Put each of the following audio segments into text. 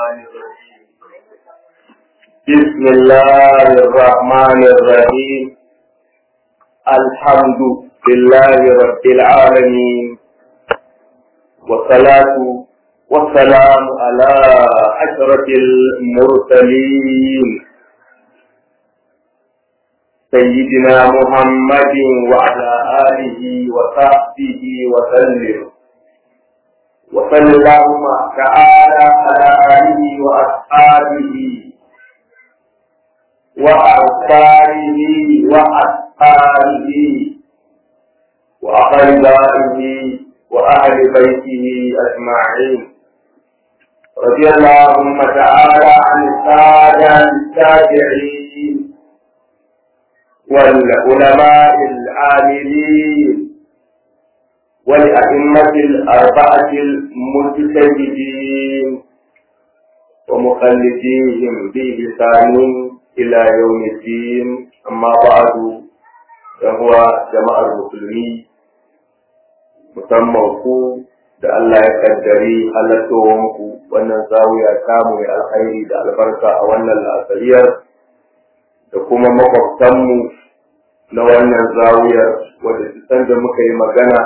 الرحمن الرحيم بسم الله الرحمن الرحيم الحمد لله رب العالمين والصلاة والسلام على أشرف المرسلين سيدنا محمد وعلى آله وصحبه وسلم وصلى اللهم تعالى على آله وأصحابه وأنصاره وأصحابه وأقربائه وأهل بيته أجمعين رضي اللهم تعالى عن السادة التابعين والعلماء العاملين والأئمة الأربعة المجتهدين ومخلديهم بإحسان إلى يوم الدين أما بعد فهو جماعة المسلمين musamman ku da Allah ya kaddari halattowanku wannan zawiya samu mai alkhairi da albarka a wannan la'asariyar da kuma makwabtanmu na wannan zawiyar wadda san da muka yi magana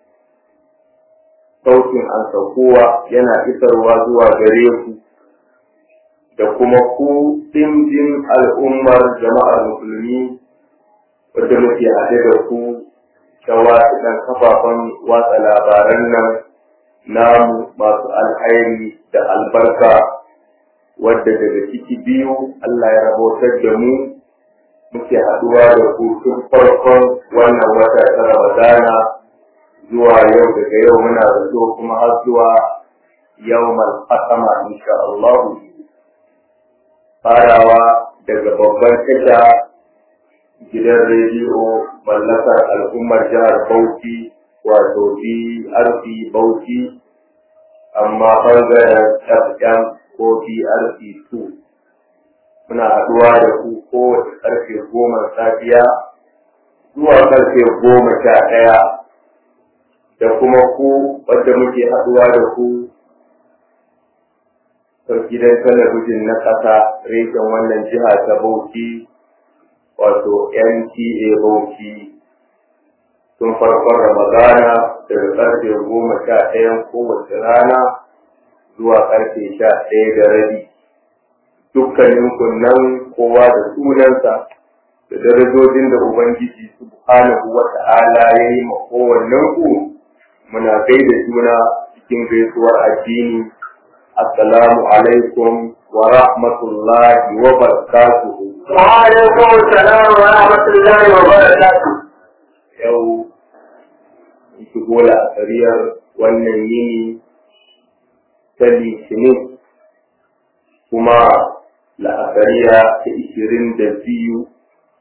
sautin an saukowa yana isarwa zuwa gare ku da kuma ku ɗimbin al'ummar jama'ar musulmi wadda muke haɗe da ku ta waɗannan kafafen watsa labaran nan namu masu alhairi da albarka wadda daga ciki biyu Allah ya rabotar da mu muke haɗuwa da ku tun farkon wannan wata ta Ramadana zuwa yau daga yau muna zato kuma har zuwa yawmal qasama insha Allah farawa daga babban tasha gidan rediyo mallakar al'ummar jihar Bauchi wato BRC Bauchi amma ɓangaren FM ko BRC 2 muna haɗuwa da ku kowace ƙarfe goma safiya zuwa ƙarfe goma sha ɗaya da kuma ku wadda muke haɗuwa da ku gidan talabijin na ƙasa reshen wannan jiha ta Bauchi wato NTA Bauchi tun farkon Ramadana daga ƙarfe goma sha ɗayan kowace rana zuwa ƙarfe sha ɗaya da rabi. Dukkanin kunnan kowa da sunansa da darajojin da Ubangiji Subhanahu wa ta'ala ya yi ma kowannen ku muna gaida juna cikin gaisuwar addini. Assalamu alaikum wa rahmatullahi wa barakatuhu. Wa alaikum salam wa rahmatullahi wa barakatuhu. Yau shigo la'asariyar wannan yini ta litinin kuma la'asariya ta ishirin da biyu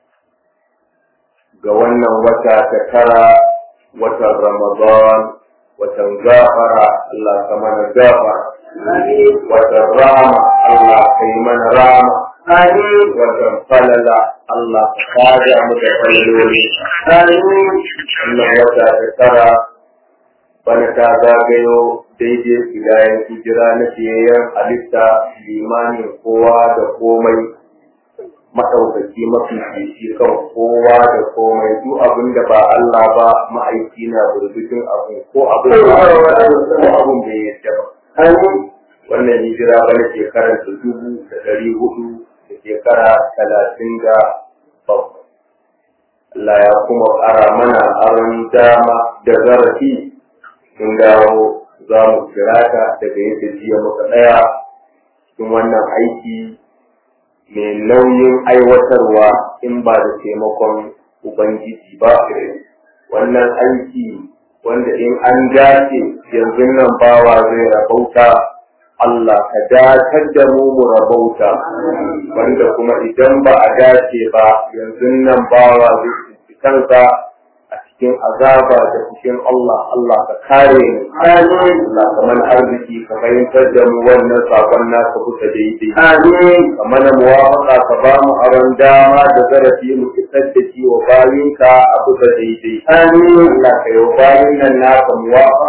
ga wannan wata ta tara watan Ramadan watan gafara Allah ka mana gafara watan rama Allah ka yi mana rama watan falala Allah ka kada mu da falaloli wannan wata ta tara bana ta zagayo daidai filayen hijira na fiyayyen halitta limanin kowa da komai maɗaukaki mafi fifi kan kowa da komai duk abin da ba Allah ba ma'aiki na burbushin abu ko abin da ko abin bai yadda ba wannan hijira bana shekarar da dubu da ɗari hudu da shekara talatin da bakwai Allah ya kuma ƙara mana aron dama da zarafi mun dawo za mu kira ka daga yadda jiya muka ɗaya cikin wannan aiki mai nauyin aiwatarwa in ba da taimakon Ubangiji ba. Wannan aiki wanda in an dace yanzu nan bawa zai rabauta Allah ka datar da mu mu rabauta wanda kuma idan ba a dace ba yanzu nan bawa zai kansa a cikin azaba da cikin Allah Allah ka kare mu Amin. Allah ka mana arziki ka fahimtar da mu wannan sakon naka kusa daidai Amin. ka mana muwafaka ka ba mu aron dama da zarafi mu isar da shi wa bayinka a kusa daidai Amin. Allah ka yi wa bayin nan naka muwafaka su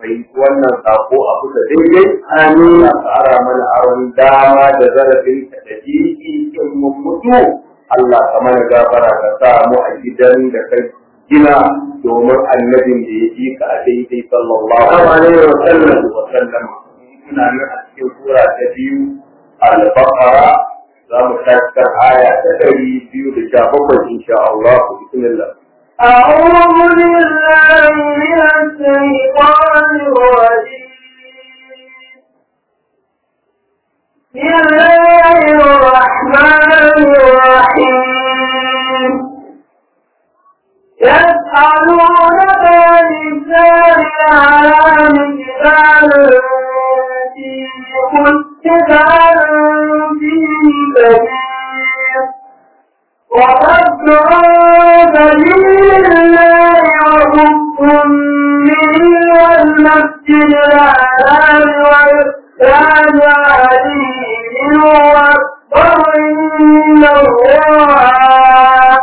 fahimci wannan sako a kusa daidai amin ya tsara mana aron dama da zarafin ka da jiki in mun mutu Allah ka mana gafara ka sa mu a gidan da kai gina domin annabin da ya ji ka a daidai sallallahu alaihi wa sallam wa sallam muna nan a cikin sura ta biyu al-baqara za mu tashi aya ta ɗari biyu da sha bakwai insha Allah bismillah أعوذ بالله من الشيطان الرجيم بسم الله الرحمن الرحيم يسألونك عن الشهر الحرام قتال فيه قل قتال فيه كبير وصد عن سبيل الله وكفر به والمسجد الحرام وإحسان عليه منه أكبر عند الله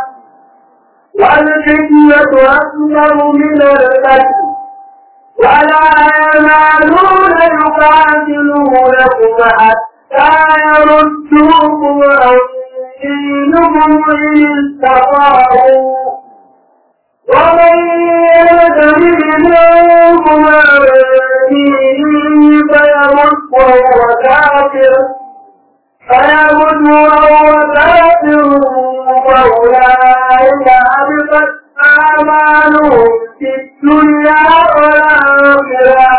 والفتنة أكبر من القتل ولا يزالون يقاتلونكم حتى يردوكم عن دينكم إن استطاعوا ومن يرتد منكم عن دينه فيمت وهو كافر فيمت وهو كافر فأولئك حبطت أعمالهم في الدنيا والآخرة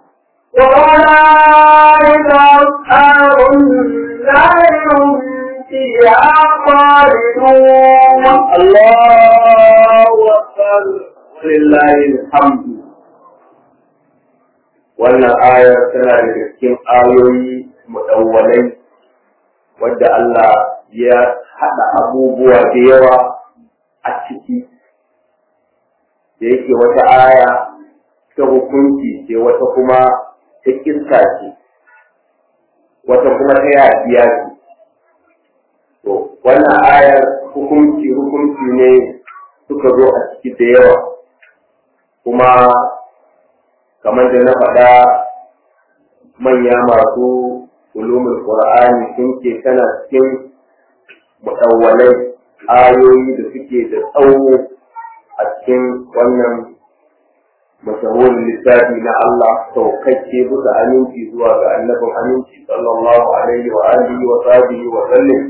وأولئك أصحاب النار هم فيها خالدون الله أكبر ولله الحمد wannan ayar tana daga cikin ayoyi mudawwalai wadda Allah ya haɗa abubuwa da yawa a ciki da yake wata aya ta hukunci ce wata kuma ta kirka ce wata kuma ta yafiya ce to wannan ayar hukunci hukunci ne suka zo a ciki da yawa kuma kamar da na faɗa manya masu ulumul qur'ani sun ce tana cikin mutawwalai ayoyi da suke da tsawo a cikin wannan mashahurin littafi na Allah saukakke bisa aminci zuwa ga annabin aminci sallallahu alaihi wa alihi wa sahbihi wa sallam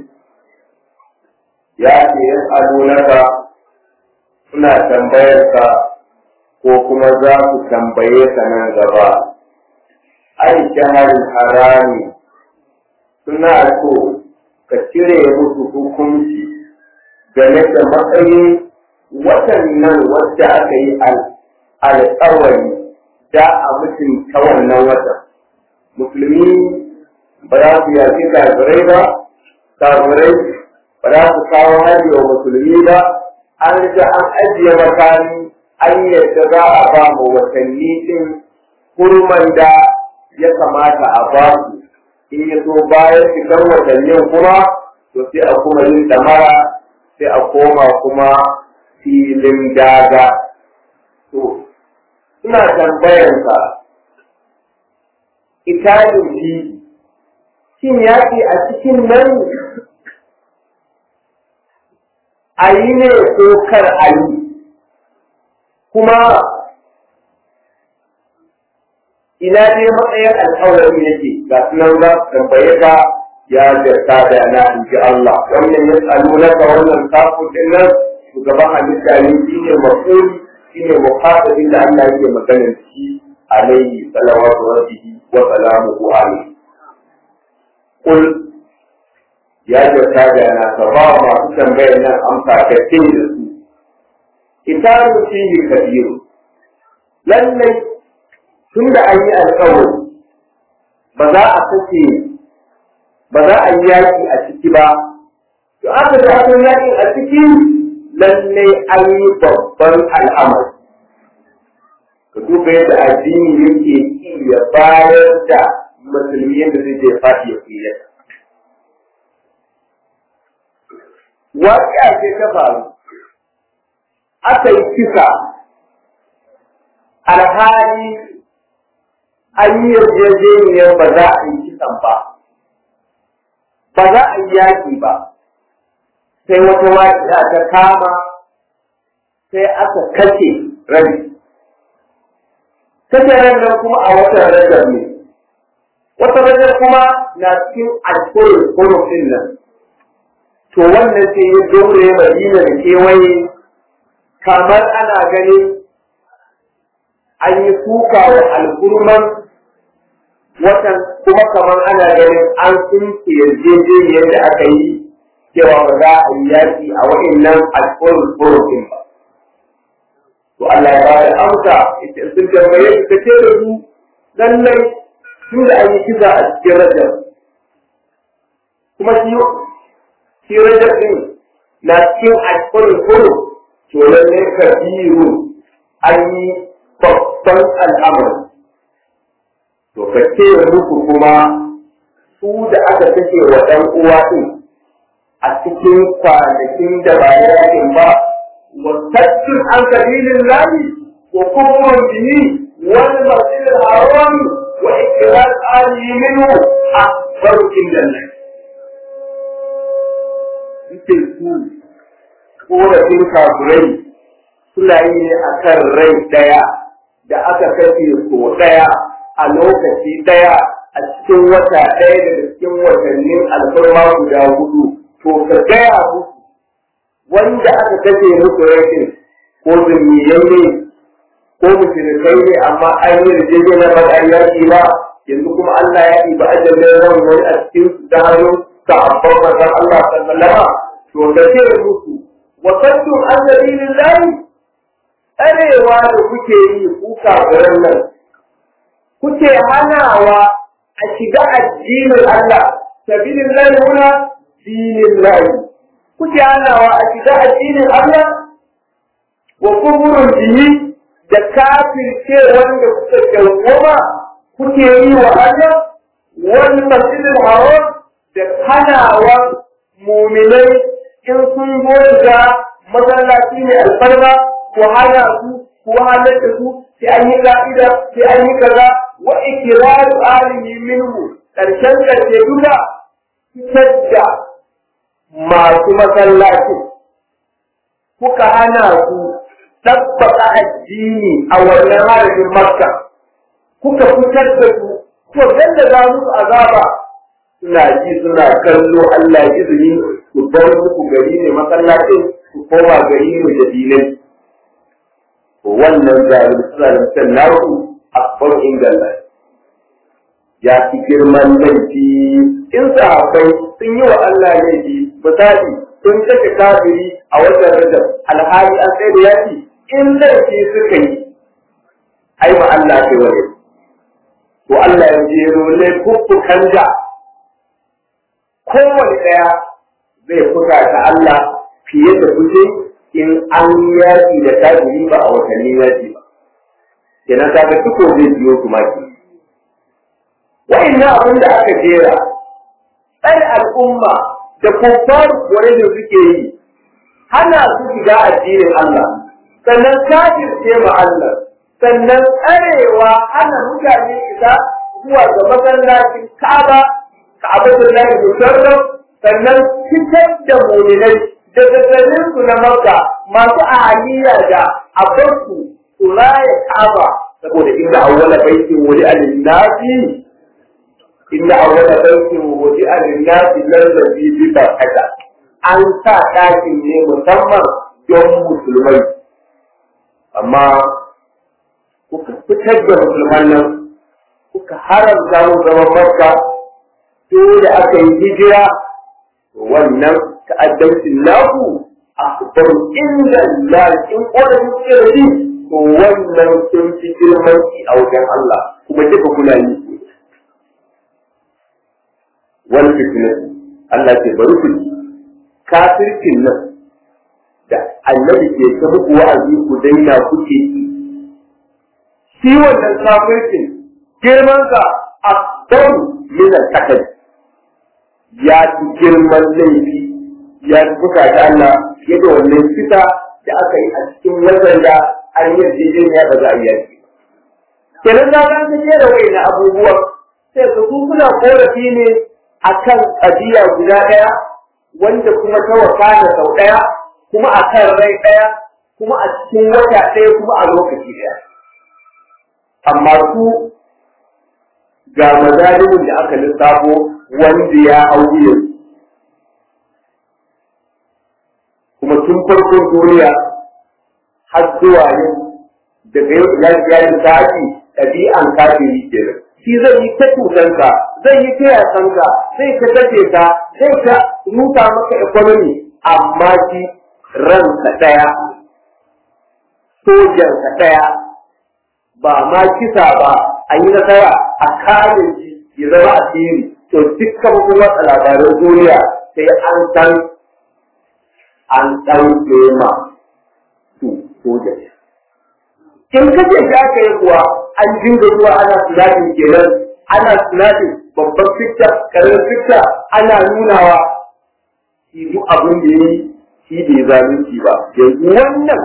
ya ce yas'alunaka suna tambayar ka ko kuma za su tambaye ka nan gaba ai shaharin harami suna so ka cire musu hukunci game da matsayin watan nan wadda aka yi alƙawari da a mutunta wannan watan musulmi ba za su yaƙi kafirai ba kafirai ba za su kawo hari wa musulmi ba an riga an ajiye makami an yadda za a ba mu watanni din kurman da ya kamata a ba su in ya so bayan fitar watannin kuma to sai a kuma yin damara sai a koma kuma filin daga to ina tambayanka italin shi shin yaƙi a cikin nan a yi ne ko kar a yi kuma ina dai matsayin alƙawari yake ga sunan za su tambaye ka ya jarta da na in ji Allah wannan ya tsalo na ka wannan kafin din nan shugaban halitta ne shi ne mafuli shi ne muhatabin da Allah yake magana da shi alaihi salawatu rabbihi wa salamuhu alaihi kul ya jarta da na ka ba masu tambayar nan amsa ka ce da su kitabu fihi kabiru lallai tun da an yi alkawari ba za a kace ba za a yi yaƙi a ciki ba to aka da aka yaƙi a ciki lallai an yi babban al'amari ka duba yadda addini yake iya bayar da musulmi yadda zai je faɗi ya fiye waƙiya ce ta faru aka yi kisa alhali an yi yarjejeniyar ba za a yi kisan ba ba za a yi yaƙi ba sai wata waƙiya ta kama sai aka kashe rabi kashe nan kuma a watan rajar ne wata rajar kuma na cikin alkohol kurufin nan to wannan sai ya daure madina da kewaye kamar ana ganin an yi kuka wa alkurman watan kuma kamar ana ganin an sunke yarjejeniyar da aka yi cewa ba za a yi yaƙi a wa'innan alkohol kurufin ba to Allah ya bada amsa ita sun tambaye su kace da su lallai tun da an yi kisa a cikin rajab kuma shi shi rajab din na cikin alƙawarin kuro to lallai kabiru an yi babban al'amari to kace muku kuma su da aka kashe wa ɗan uwa din a cikin kwanakin da ba yakin ba وصد عن سبيل الله وكفر به والمسجد الحرام وإكراج آله منه أكبر عند الله. Ita su korafin kafirai suna yi ne a kan rai ɗaya da aka kashe so ɗaya a lokaci ɗaya a cikin wata ɗaya daga cikin watannin alfarma guda hudu to ka gaya musu wanda aka kashe musu rashin ko zulmiyai ne ko mushrikai ne amma an yi rijiyar na ba an yaki ba yanzu kuma Allah ya yi ba ajalin ran wani a cikin su ta hannun sahabban manzon Allah sallama to da ce musu wa sattu an sabilillahi arewa da kuke yi kuka garin nan kuke hanawa a shiga addinin Allah sabilillahi huna dinillahi kuke hanawa a shiga addinin Allah wa kuburin bihi da kafirce wanda kuka dawwama kuke yi wa Allah wal masjidil haram da hanawa muminai in sun goga masallaci ne alfarma ko hana su ko halatta su sai an yi ka'ida sai an yi kaza wa ikraru alihi minhu karshen karshe duka fitar da masu masallaci kuka hana su tabbata addini a wannan harafin makka kuka fitar da su ko da za musu azaba suna ji suna kallo Allah ya izini ku bar muku gari ne masallacin ku koma gari ne da dinai wannan zalunci naku akbar ingalla ya fi girman laifi in sahabbai sun yi wa Allah laifi misali sun kashe kafiri a watan rajab alhali an tsaye da yaki in laifi suka yi ai ma Allah ke wani to Allah ya jero laifuffukan da kowane ɗaya zai fuka ta Allah fiye da kuce in an yaki da kafiri ba a watanni yaki ba kenan kaga tuko zai biyo su maki wa'annan abin da aka jera tsare al'umma da kuffar wani da suke yi hana su shiga addinin Allah sannan kafirce ma Allah sannan tsarewa hana mutane isa zuwa ga masallacin Ka'aba Ka'abatul Lahi Musharraf sannan fitar da mu'minai daga garin su na Makka masu ahaliya da abarsu su raya Ka'aba saboda inda awwala baitin wuri al-nasi inna awwala baitin wudi'a lin-nasi lallazi bi barkata an sa ɗakin ne musamman don musulmai amma kuka fitar da musulman nan kuka haramta mu zaman makka dole aka yi hijira wannan ta'addancin naku a bar inda lalcin ƙorafi kuke da shi to wannan sun fi girmanci a wajen Allah kuma duka kuna yi wal fitnatu Allah ke bari ku kafircin nan da annabi ke ta muku wa'azi ku daina kuke yi shi wannan kafircin girman sa akbar min al ya ci girman laifi ya buka da Allah yadda wannan fita da aka yi a cikin watan da an yi yarjejeniya ba za a yi yaki kenan na ga ta jera wayannan abubuwan sai su suna korafi ne akan ƙabiya guda ɗaya wanda kuma ta wakana sau ɗaya kuma a kan rai ɗaya kuma a cikin wata ɗaya kuma a lokaci ɗaya amma su ga mazalimin da aka lissafo wanda ya hau yanzu kuma tun farkon duniya har zuwa yau daga yau ila iyalin sa'adi ɗabi'an kafiri kenan shi zai yi ta tutanka zai yi ta yasanka zai ta kashe ka zai ta rusa maka economy amma shi ransa ɗaya sojansa ɗaya ba ma kisa ba a yi nasara a kare shi ya zama asiri to dukkan kuma labaran duniya sai an san an ɗauke ma su sojan in kace shi aka yi kuwa an dinga zuwa ana sinadin kenan ana sinadin babban fikta karamin fikta ana nunawa shi duk abin da ya yi shi bai zalunci ba yanzu wannan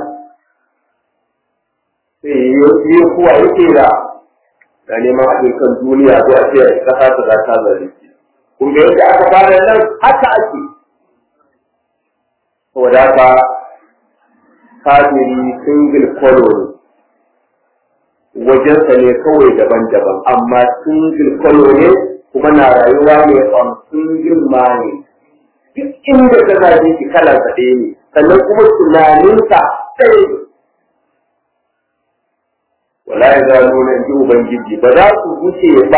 sai yi kuwa yake da da neman haɗin kan duniya zuwa ce ƙasa ta za ta zalunci kun ga yadda aka fara nan haka ake saboda haka kafiri single colony wajensa ne kawai daban-daban amma single colony kuma na rayuwa ne on single money duk inda ka zaje shi kalar sa ɗaya ne sannan kuma tunaninsa ɗaya ne wala ya zalo na ji ubangiji ba za su wuce ba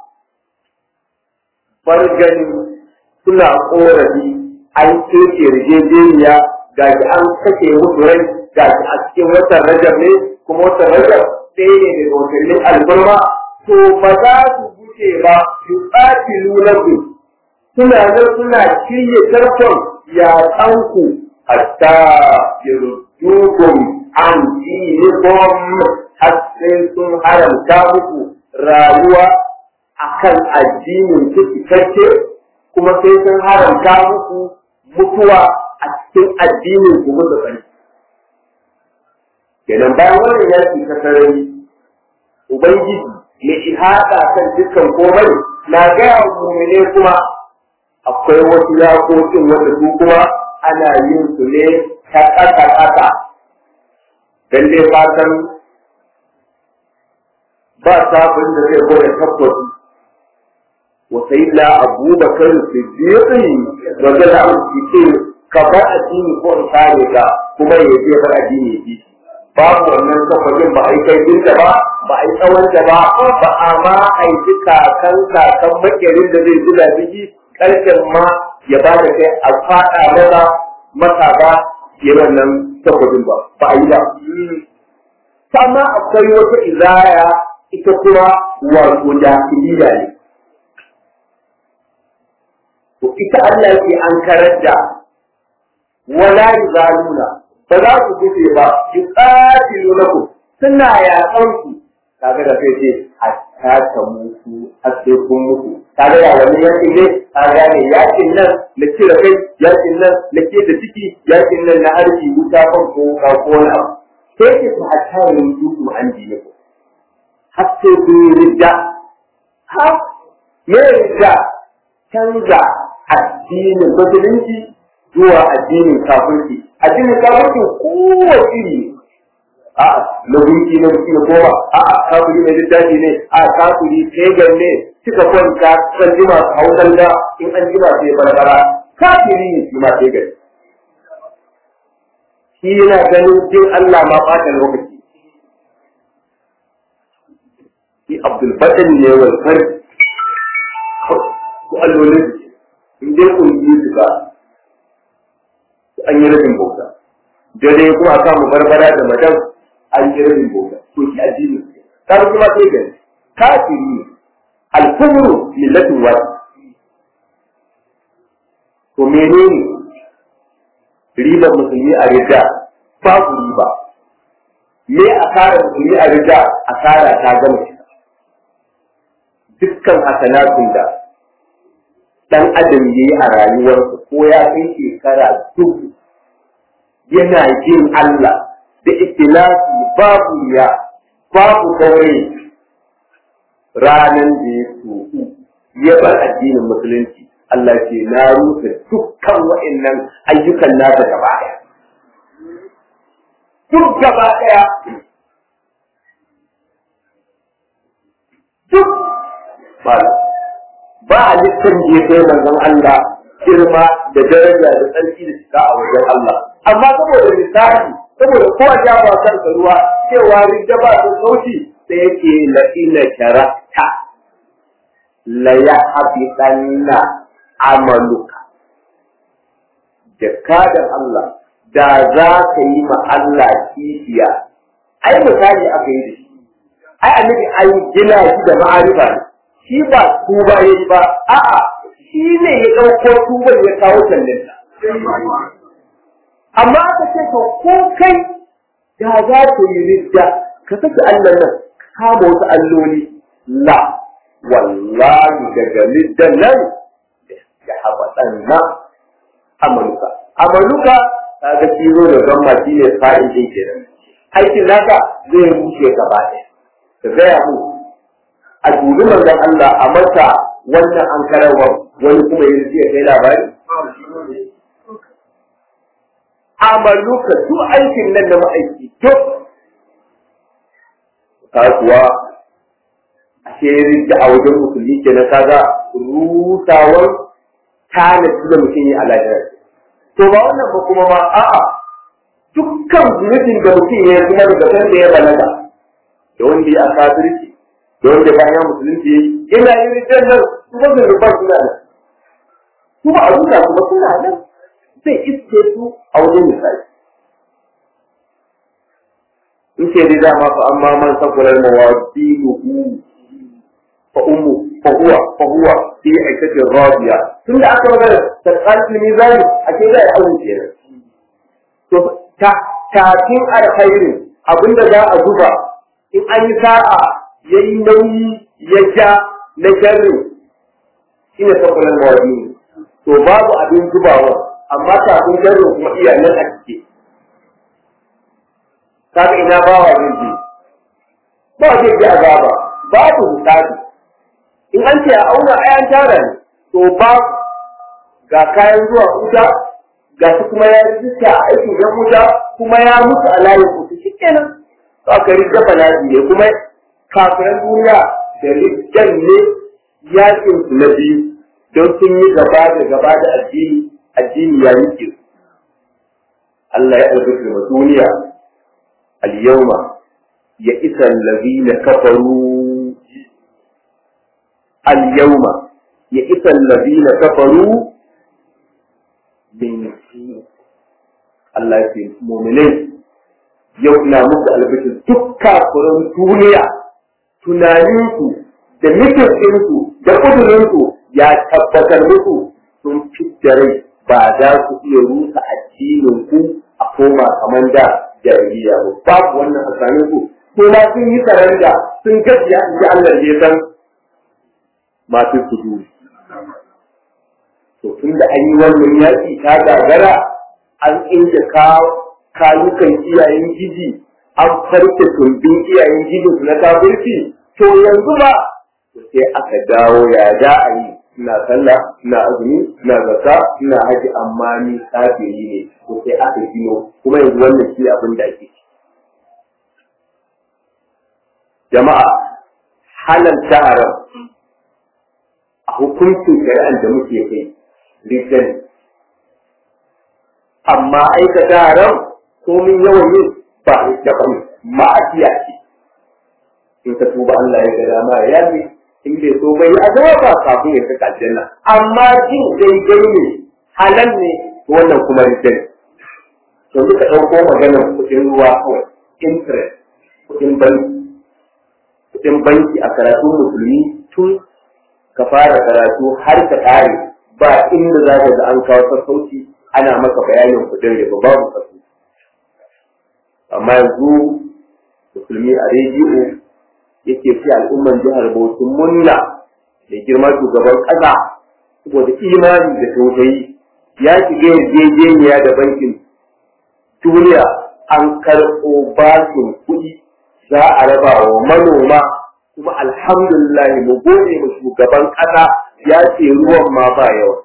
bar ganin suna korafi an keke yarjejeniya ga shi an kashe musu rai ga shi a cikin watan rajab ne kuma watan rajab ɗaya ne daga watannin alfarma to ba za su wuce ba su tsaki lunaku suna nan suna shirya tarkon yaƙanku hatta yarjukum an dinikum har sai sun haramta muku rayuwa akan addinin ku cikakke kuma sai sun haramta muku mutuwa a cikin addinin ku mutu kai kenan bayan wannan yaki ta sarari ubangiji mai ihada kan dukkan komai na gaya wa mumine kuma akwai wasu yakokin wanda su kuma ana yin su ne ta ƙasa ƙasa dan dai fatan ba sabon da zai gwada tabbas wa sayyidina abubakar siddiqi wanda da an ce ka bar addini ko in kare ka kuma ya je bar addini ya bi babu wannan tabbacin ba a yi kai dinka ba ba a yi tsawon da ba ba a ma aiki kakan kakan makerin da zai zuba biki karshen ma ya ba da kai a fada maza masa ba ya wannan tabbacin ba ba a yi ba amma akwai wata izaya ita kuma wato jahiliya ne. To ita Allah ke an karar da wala zaluna ba za su guje ba ki qatilu lakum suna yaƙan ku kaga da kai ce hatta ta mutu har sai kun mutu kaga da wani yakin ne kaga ne yakin nan na cire kai yakin nan na ke da ciki yakin nan na harbi wuta kan ko ka ko wani abu sai ke ta hatta yin duku an jiye ku har sai sun yi ridda har me ridda canza addinin musulunci zuwa addinin kafirci addinin kafirci kowace iri a na gunki na gunki na koma a kafiri mai littafi ne a kafiri pagan ne suka kwanta kan jima su hau danda in an jima sai barbara kafiri ne shi ma pagan shi yana ganin jin Allah ma ɓata lokaci shi Abdul Fatin ne wal far ko allolin in dai kun yi su ba an yi rabin bauta dare kuma a samu barbara da madan an yi rabin bauta to shi addini ta kuma sai gani kafiri ne alkufru millatin wahid to menene ribar musulmi a rida babu riba me asara musulmi a rida asara ta gama shi dukkan hasanatun da dan adam yayi a rayuwarsa ko ya kai shekara dubu yana jin Allah da ikhlasi babu ya babu kawai ranan da ya tuku ya bar addinin musulunci Allah ce na rufe dukkan wa'annan ayyukan nasa gaba ɗaya duk gaba ɗaya duk ba ba a littan da ya kai manzon Allah girma da daraja da tsarki da cika a wajen Allah amma saboda misali saboda kowa ya ba kansa ruwa cewa ridda ba ta sauti sai yake la ina sharata la ya habitanna amaluka da kadan Allah da za ka yi ma Allah kishiya ai misali aka yi da shi ai annabi an gina shi da ma'arifa ne shi ba tuba yayi ba a'a shi ne ya ɗauko tuban ya kawo tallinta amma aka ce to ko kai da za ka yi ridda ka saki Allah nan ka kama wasu alloli la wallahi daga riddan nan da haɓaɗan na amaluka amaluka ta ga kiro da gamma shi ne fa'in ɗin kenan aikin naka zai rushe gaba ɗaya ka gaya mu a dubi manzon Allah a masa wannan an karawa wani kuma yanzu ya kai labari amaluka duk aikin nan da ma'aiki duk ka kuwa a shirin da a wajen musulmi ke na kaga rusawar tanadi da mutum yi a lahira to ba wannan ba kuma ma a'a dukkan zunubin da mutum ya kuma daga san da ya balaga da wanda ya kafirci da wanda bayan musulunci ina yin rijar nan su ba zunuban suna nan kuma a zuka kuma suna nan zai iske su a wajen misali in ce dai dama fa amma man sakular mawadinuhu fa ummu fa huwa fa huwa fi aikati radiya tun da aka magana tsakanin mizani a ce zai aure kenan to ta tafin alkhairin abinda za a zuba in an yi sa'a yayi nauyi ya ja na sharri shine sakular mawadinu to babu abin zubawa amma kafin sharrin kuma iyalan a cike kaga ina bawa zai je ba zai ji azaba babu hisabi in an ce a auna ayan tara ne to ba ga kayan zuwa wuta ga su kuma ya rijista a aikin yan wuta kuma ya mutu a layin kusa shi kenan to aka rija bala'i ne kuma kafiran duniya da rijjan ne yakin su na biyu don sun yi gaba da gaba da addini addini ya yi Allah ya albarka wa duniya al-yawma ya isa allazina kafaru al-yawma ya isa allazina kafaru min Allah ya ce mu'minai yau ina muku albishir duk kafirin duniya tunaninku da nufin da ƙudurinku ya tabbatar muku sun fitta rai ba za ku iya rusa addinin ku a koma kamar da jahiliya ba babu wannan tsakanin ku ko ma sun yi saranda sun gajiya in ji Allah ya san masu kudu to tun da an yi wannan yaƙi ta gagara an inda kayukan iyayen gidi an farke tumbin iyayen gidi na kafirci to yanzu ba sai aka dawo ya za a yi ina sallah ina azumi ina zakka ina haji amma ni kafiri ne ko sai aka gino kuma yanzu wannan shi abin da ake jama'a halalta haram a hukuncin shari'ar da muke kai rikin amma aikata haram komin yawan yin ba da ba ma'asiya ce in ka tuba Allah ya ga dama ya yi in bai so bai azaba kafin ya saka aljanna amma jin daidai ne halal ne wannan kuma rikin to duka ɗauko maganar kuɗin ruwa kawai interest kuɗin banki kuɗin banki a karatun musulmi tun ka fara karatu har ka ƙare ba inda za ka ga an kawo sassauci ana maka bayanin kuɗin riba babu sassauci amma yanzu musulmi a rediyo yake fi al'umman jihar Bauchi munna da girma shugaban ƙasa saboda imani da tausayi ya shiga yarjejeniya da bankin duniya an karɓo bashin kuɗi za a raba wa manoma kuma alhamdulillah mu gode mu shugaban ƙasa ya ce ruwan ma ba yawa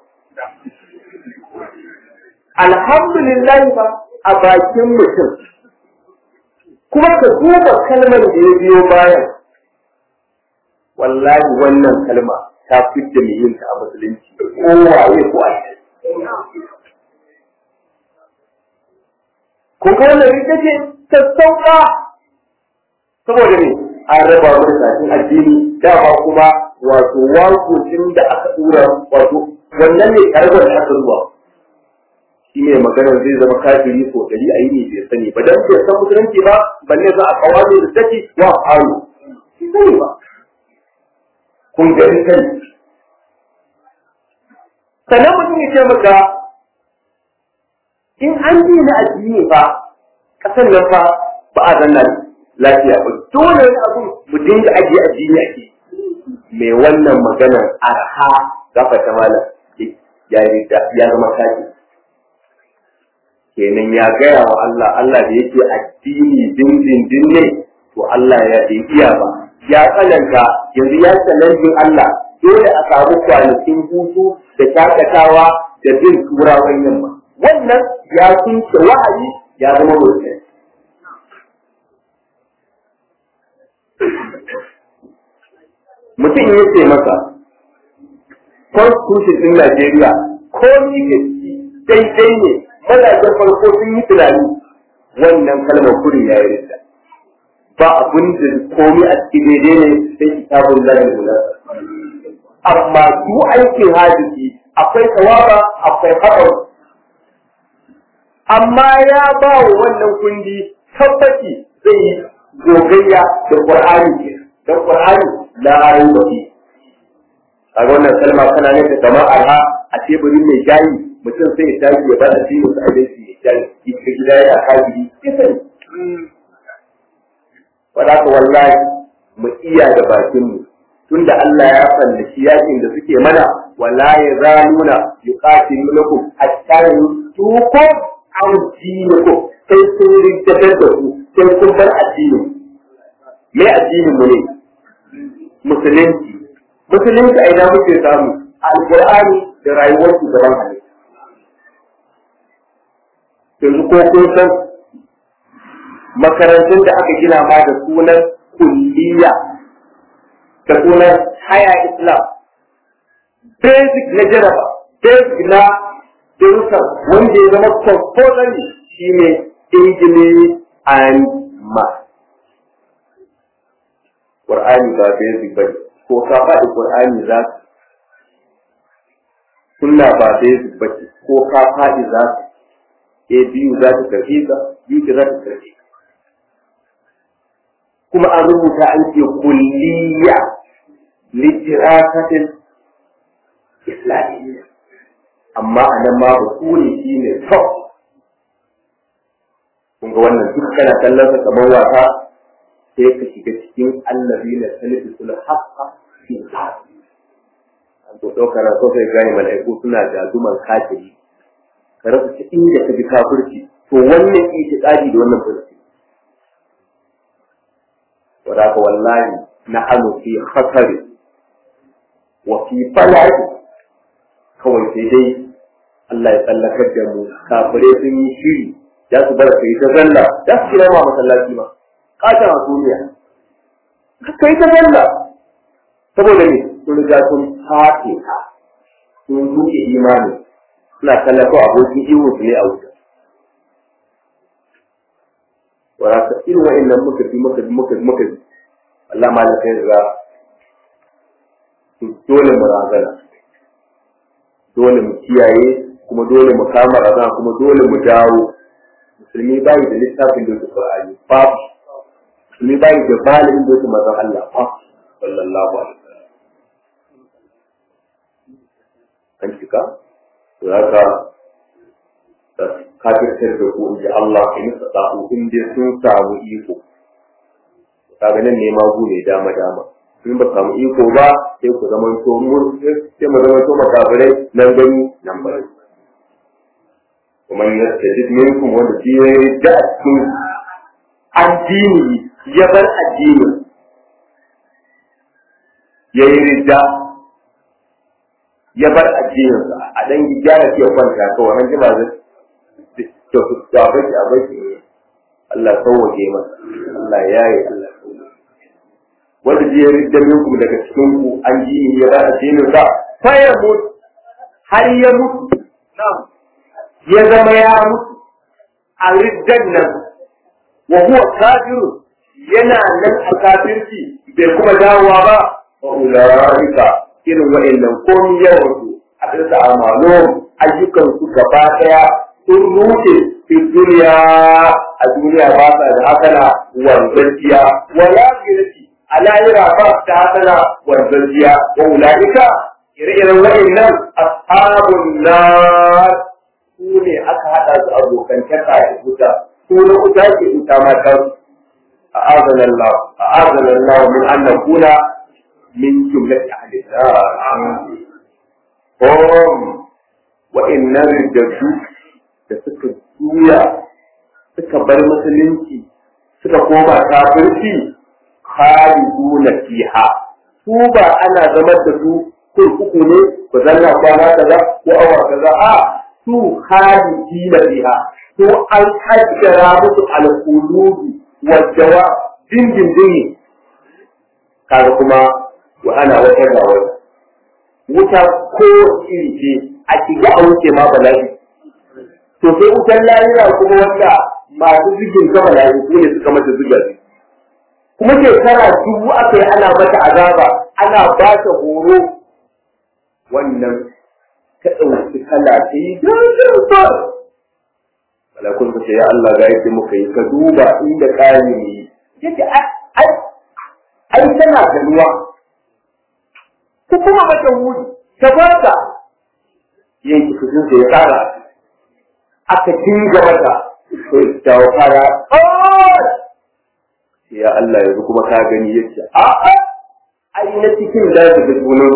alhamdulillah ba a bakin mutum kuma ka duba kalmar da ya biyo bayan wallahi wannan kalma ta fidda mai yin ta a musulunci kowaye ko a kun ga wannan ita ce sassauka saboda ne an raba mu da addini dama kuma wato wakocin da aka tura wato wannan ne karbar da aka zuwa shi ne maganar zai zama kafiri ko dari a yi ne bai sani ba dan bai san musulunci ba balle za a kawo da take wa haru shi sani ba kun gani kai sannan mutum ya ce maka in an ji na addini fa kasan nan fa ba a zanna lafiya ba dole ne abun mu dinga ajiye addini ake mai wannan maganar arha gafa ta malam ya ya zama kafi kenan ya gaya wa Allah Allah da yake addini dindindin ne to Allah ya bai iya ba ya tsananta yanzu ya tsanantin Allah dole a samu kwanakin hutu da shakatawa da bin turawan yamma wannan ya kunce wa'ayi ya zama mutum mutum ya ce masa constitution din Najeriya ko ni gaske daidai ne mazajen farko sun yi tunani wannan kalmar kurin ya yi rinda ba abin da komi a cikin daidai ne sai kitabun lahi guda amma su aikin hadisi akwai tawaba akwai haɗar amma ya ba wa wannan kundi tabbaci zai yi gogayya da Qur'ani ke dan Qur'ani la rayuwa fi a wannan kalma kana ne da kamar arha a teburin mai shayi mutum sai ya tashi ya bada shi wasu abinci ya shayi ita gida ya kafiri ya sani wadda ka wallahi mu iya da bakin mu tunda Allah ya fallaci yakin da suke mana wala ya zaluna yuqatilukum hatta yutukum an dinikum sai sun rinjatar da ku sai kun bar addini me addinin mu ne musulunci musulunci a ina muke samu alqur'ani da rayuwar shugaban halitta yanzu ko kun san makarantun da aka gina ma da sunan kulliya da sunan haya islam basic na jaraba basic na darussan wanda ya zama compulsory shi ne english and math Qur'ani ba basic bane ko ka faɗi Qur'ani za ka sunna ba basic bace ko ka faɗi za ka a biyu za ta karfi ka biyu za ta karfi ka kuma an rubuta an ce kulliya litirasatin islamiyya amma a nan ma basuri shi ne top kun ga wannan duk kana kallon sa kamar wasa sai ka shiga cikin allazi na salisu sul haqqa fi zafi an to ɗaukar so sai gane mala'iku suna jazuman kafiri ka rasa ta inda ka bi kafirci to wannan itiqadi da wannan furci wadaka wallahi nahnu fi khatari wa fi fala'i kawai sai dai Allah ya tsallakar da mu kafirai sun yi shiri za su bar kai ta zalla za su kira ma masallaci ma kata a duniya kai ta zalla saboda ne sun riga sun fate ka sun duke imani suna tallafa abokin iwo su ne a wuta wadaka irin wa'annan muka bi muka bi muka bi muka bi Allah ma da kai riga dole mu razana dole mu kiyaye kuma dole mu kama razana kuma dole mu dawo musulmi bai da littafin da su Qur'ani babu musulmi bai da balin da su manzon Allah fa sallallahu alaihi wasallam an cika to haka kafirtar da ku inji Allah in sa'u in dai sun samu iko kaga nan ne ma gu ne dama dama in ba samu iko ba sai ku zama to mun sai mu zama to makafirai nan gani nan bari kuma ya tajid minkum wanda shi ya da cikin addini ya bar addini ya yi ridda ya bar addininsa a dan gyara ke kwanta kawai an jima zai to ga baki a baki Allah sauwake masa Allah ya yi Allah wanda je ridda minku daga cikin ku an ji ya bar addinin sa fa ya mutu har ya mutu ya zama ya mutu a riddan nan wa huwa kafiru yana nan a kafirci bai kuma dawowa ba wa ulaika irin wa'annan komi yawan su a bisa amalo ayyukan su gaba daya sun rushe fi duniya a duniya ba sa da hasana wanzanciya wala girki a lahira ba ta hasana wanzanciya wa ulaika ire-iren wa'annan ashabun nar su ne aka haɗa su abokantaka da wuta su na wuta ke wuta mata أعاذنا الله أعاذنا الله من أن نكون من جملة أهل النار هم وإن ردوا da suka juya suka bar musulunci suka koma kafirci khaliduna fiha su ba ana zama da su kurkuku ne ba zanna kwana kaza ko awa kaza a su khalidina fiha su an kaddara musu alqulubi wadda dindindin kaga kuma wa ana wata ga wata wuta ko iri ce a shiga a wuce ma bala'i to sai wutan lahira kuma wanda masu zigin ga bala'i ko ne suka mata ziga kuma shekara dubu aka yi ana mata azaba ana ba ta horo wannan ta ɗauki kala ta yi dindin malakun ka ce ya Allah ga yadda muka yi ka duba inda kayan yi yace ai ai tana da ruwa ku kuma mata wuri ta barka yanki kudin ya kara aka dinga mata to ta fara ya Allah yanzu kuma ka gani yace a a ai na cikin da ta ga sunan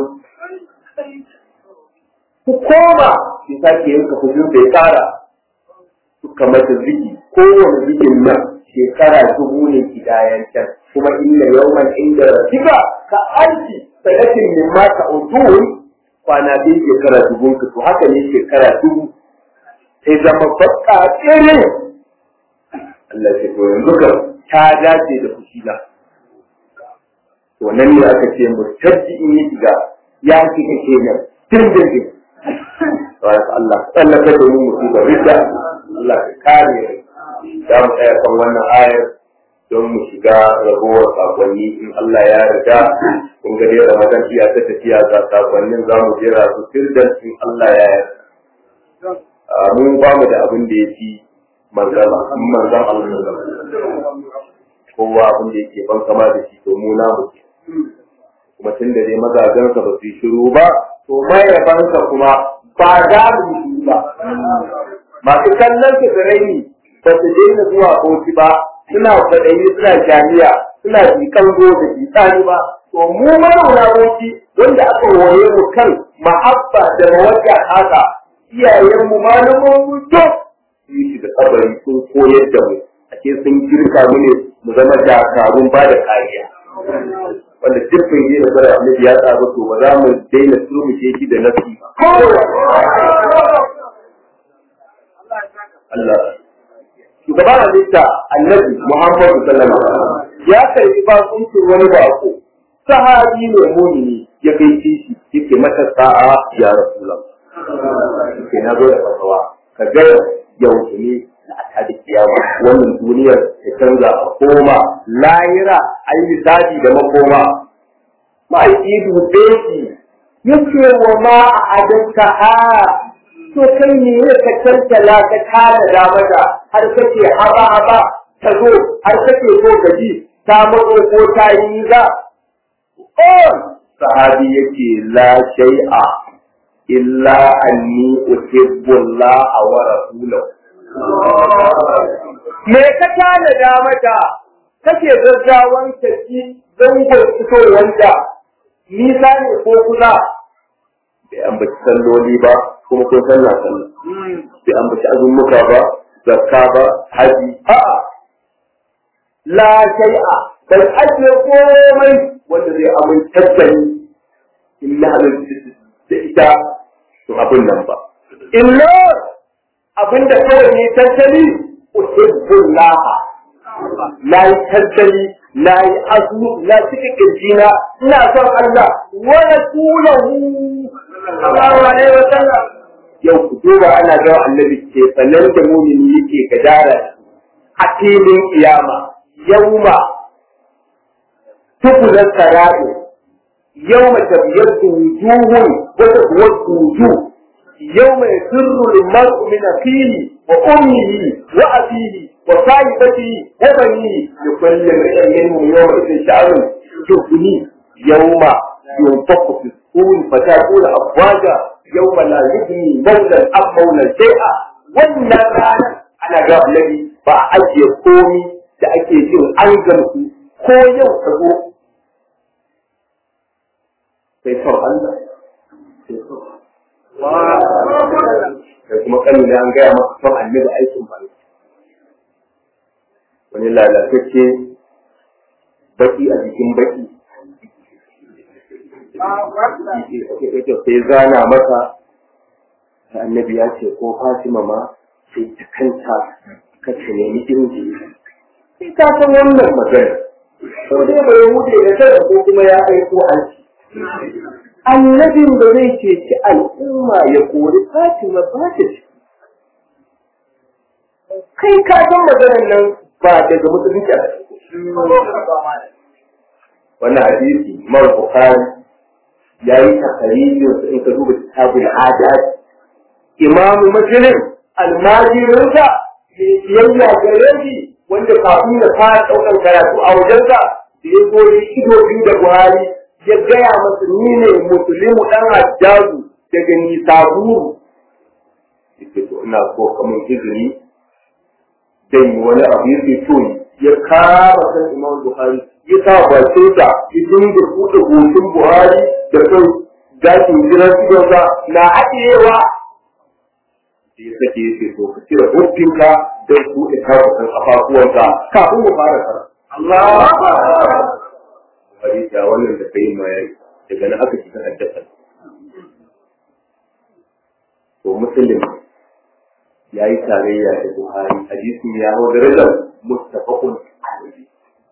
ku koma ki sake yanka kudin ya kara suka mata ziki kowane zikin nan shekara dubu ne kidayen can kuma inda yawman inda rafiqa ka alfi sanatin min ma ka udun kwana biyu shekara dubu ka to haka ne shekara dubu sai zama bakka tsere Allah ce to yanzu ka ta dace da fushina to nan ne aka ce murtaddi in yi shiga ya kika kenan dindindin Allah tsallaka da mu musibar ridda Allah ka kare za mu tsaya kan wannan ayar don mu shiga ragowar sakonni in Allah ya riga kun ga dai Ramadan iya ta tafiya ga sakonnin za mu jera su sirdan in Allah ya yarda mu ba mu da abin da ya fi manzama in manzan Allah kowa abin da yake ban kama da shi to mu na mu kuma tun da dai mazajensa ba su yi shiru ba to mayabansa kuma ba za mu yi shiru ba masu kallon su da raini ba su daina zuwa bauchi ba suna kwaɗayi suna jami'a suna jikan go da jikani ba to mu mazauna bauchi wanda aka waye mu kan mahabba da mawadda haka iyayenmu malaman mu to su yi da kabari sun koyar da mu ake sun girka mu ne mu zama dakarun ba da kariya wanda dukkan yi da fara annabi ya tsaro to ba za mu daina turmushe shi da nasi Allah shugaban halitta annabi Muhammadu sallallahu alaihi wasallam ya karbi bakuncin wani bako sahabi ne mumini ya kai shi yake mata sa'a ya rasulullah yake na zo da fasawa ka ga yau ne a da kiyama wannan duniyar ta canza a koma lahira an yi zaɓi da makoma ma'aiki dube shi yake wa ma a adanta ha to kai ne ya ka cancala ka tara da mata har kake haba haba ta zo har kake so ka ji ta matso ko ta yi za on sahabi yake la shay'a illa anni uhibbu Allah wa rasulahu me ka tana da mata kake gaggawan tafi zangon fitowanta nisa ne ko kusa bai ambaci salloli ba kuma kun sallah sallah bai ambaci azummuka ba zakka ba haji a'a la shay'a bai ajiye komai wanda zai amintar da ni in na da ita to abin nan ba illa abinda kawai ne tattali uhibbullah na yi tattali na yi azumi na cika kirjina ina son Allah wa rasulahu sallallahu alaihi wa sallam yau ku duba ana ga annabi ke sanan da mumini yake gadara a filin kiyama yauma tukulan sara'i yauma tabyaddu wujuhun wa taswaddu wujuh yauma yasirru al-mar'u min akhihi wa ummihi wa abihi wa sahibatihi wa banihi likulli imrin minhum yawma idhin sha'run yughni yauma yunfaqu fi الصور فتكون أفواجا يوم لا يغني مولى أم مولى شيئا wannan rana ana ga annabi ba a ajiye komi da ake jin an gamsu ko yau ka zo sai son Allah sai son sai kuma kanin da an gaya maka son annabi aikin ba wani lalatacce baki a jikin baki sai zana maka annabi ya ce ko Fatima ma sai ta kanta ka ce nemi inji sai ka san wannan magana sau dai bai wuce da tara ko kuma ya aiko an ci annabin da zai ceci al'umma ya kori Fatima ba ta ci kai ka san maganar nan ba daga musulunci a wannan hadisi mar bukhari ya yi takarijin su in ka duba kitabul adat imam muslim almajirinsa mai biyayya gare shi wanda kafin ya fara ɗaukar karatu a wajensa da ya zo ya ido biyu da buhari ya gaya masa ni ne musulmi dan hajjazu daga nisaburu yake to ina so kamar izini dan yi wani abu yake so ya kama kan imam buhari ya sa bakin sa ya dinga buɗe hoton buhari da kan gashin jiran idonsa na haɗewa da ya sake ya ce to ka cire hukunka don buɗe kafafen kafafuwanka kafin mu fara kara Allah hadisi a wannan da kai ma yayi daga nan aka shiga haddasa to muslim ya yi tarayya da buhari hadisin ya hau darajar mustafakun alaihi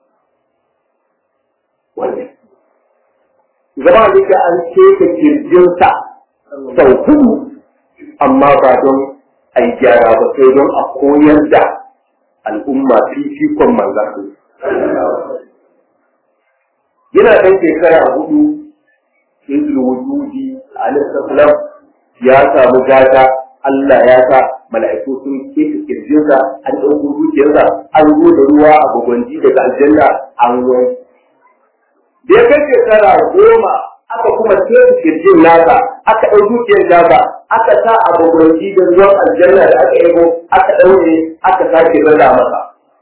wannan zama da an keke kirjinsa sau hudu amma ba don a yi gyara ba sai don a koyar da al'umma fifikon manzan yana ɗan shekara hudu hizul wujudi alaihi ya samu gata Allah ya sa mala'iku sun keke kirjinsa an ɗauko dukiyarsa an zo da ruwa a gwagwanji daga aljanna an wani da ya kai shekara goma aka kuma keke kirjin nasa aka ɗau dukiyar nasa aka sa a gwagwanji da ruwan aljanna da aka yabo aka ɗaure aka sake rada masa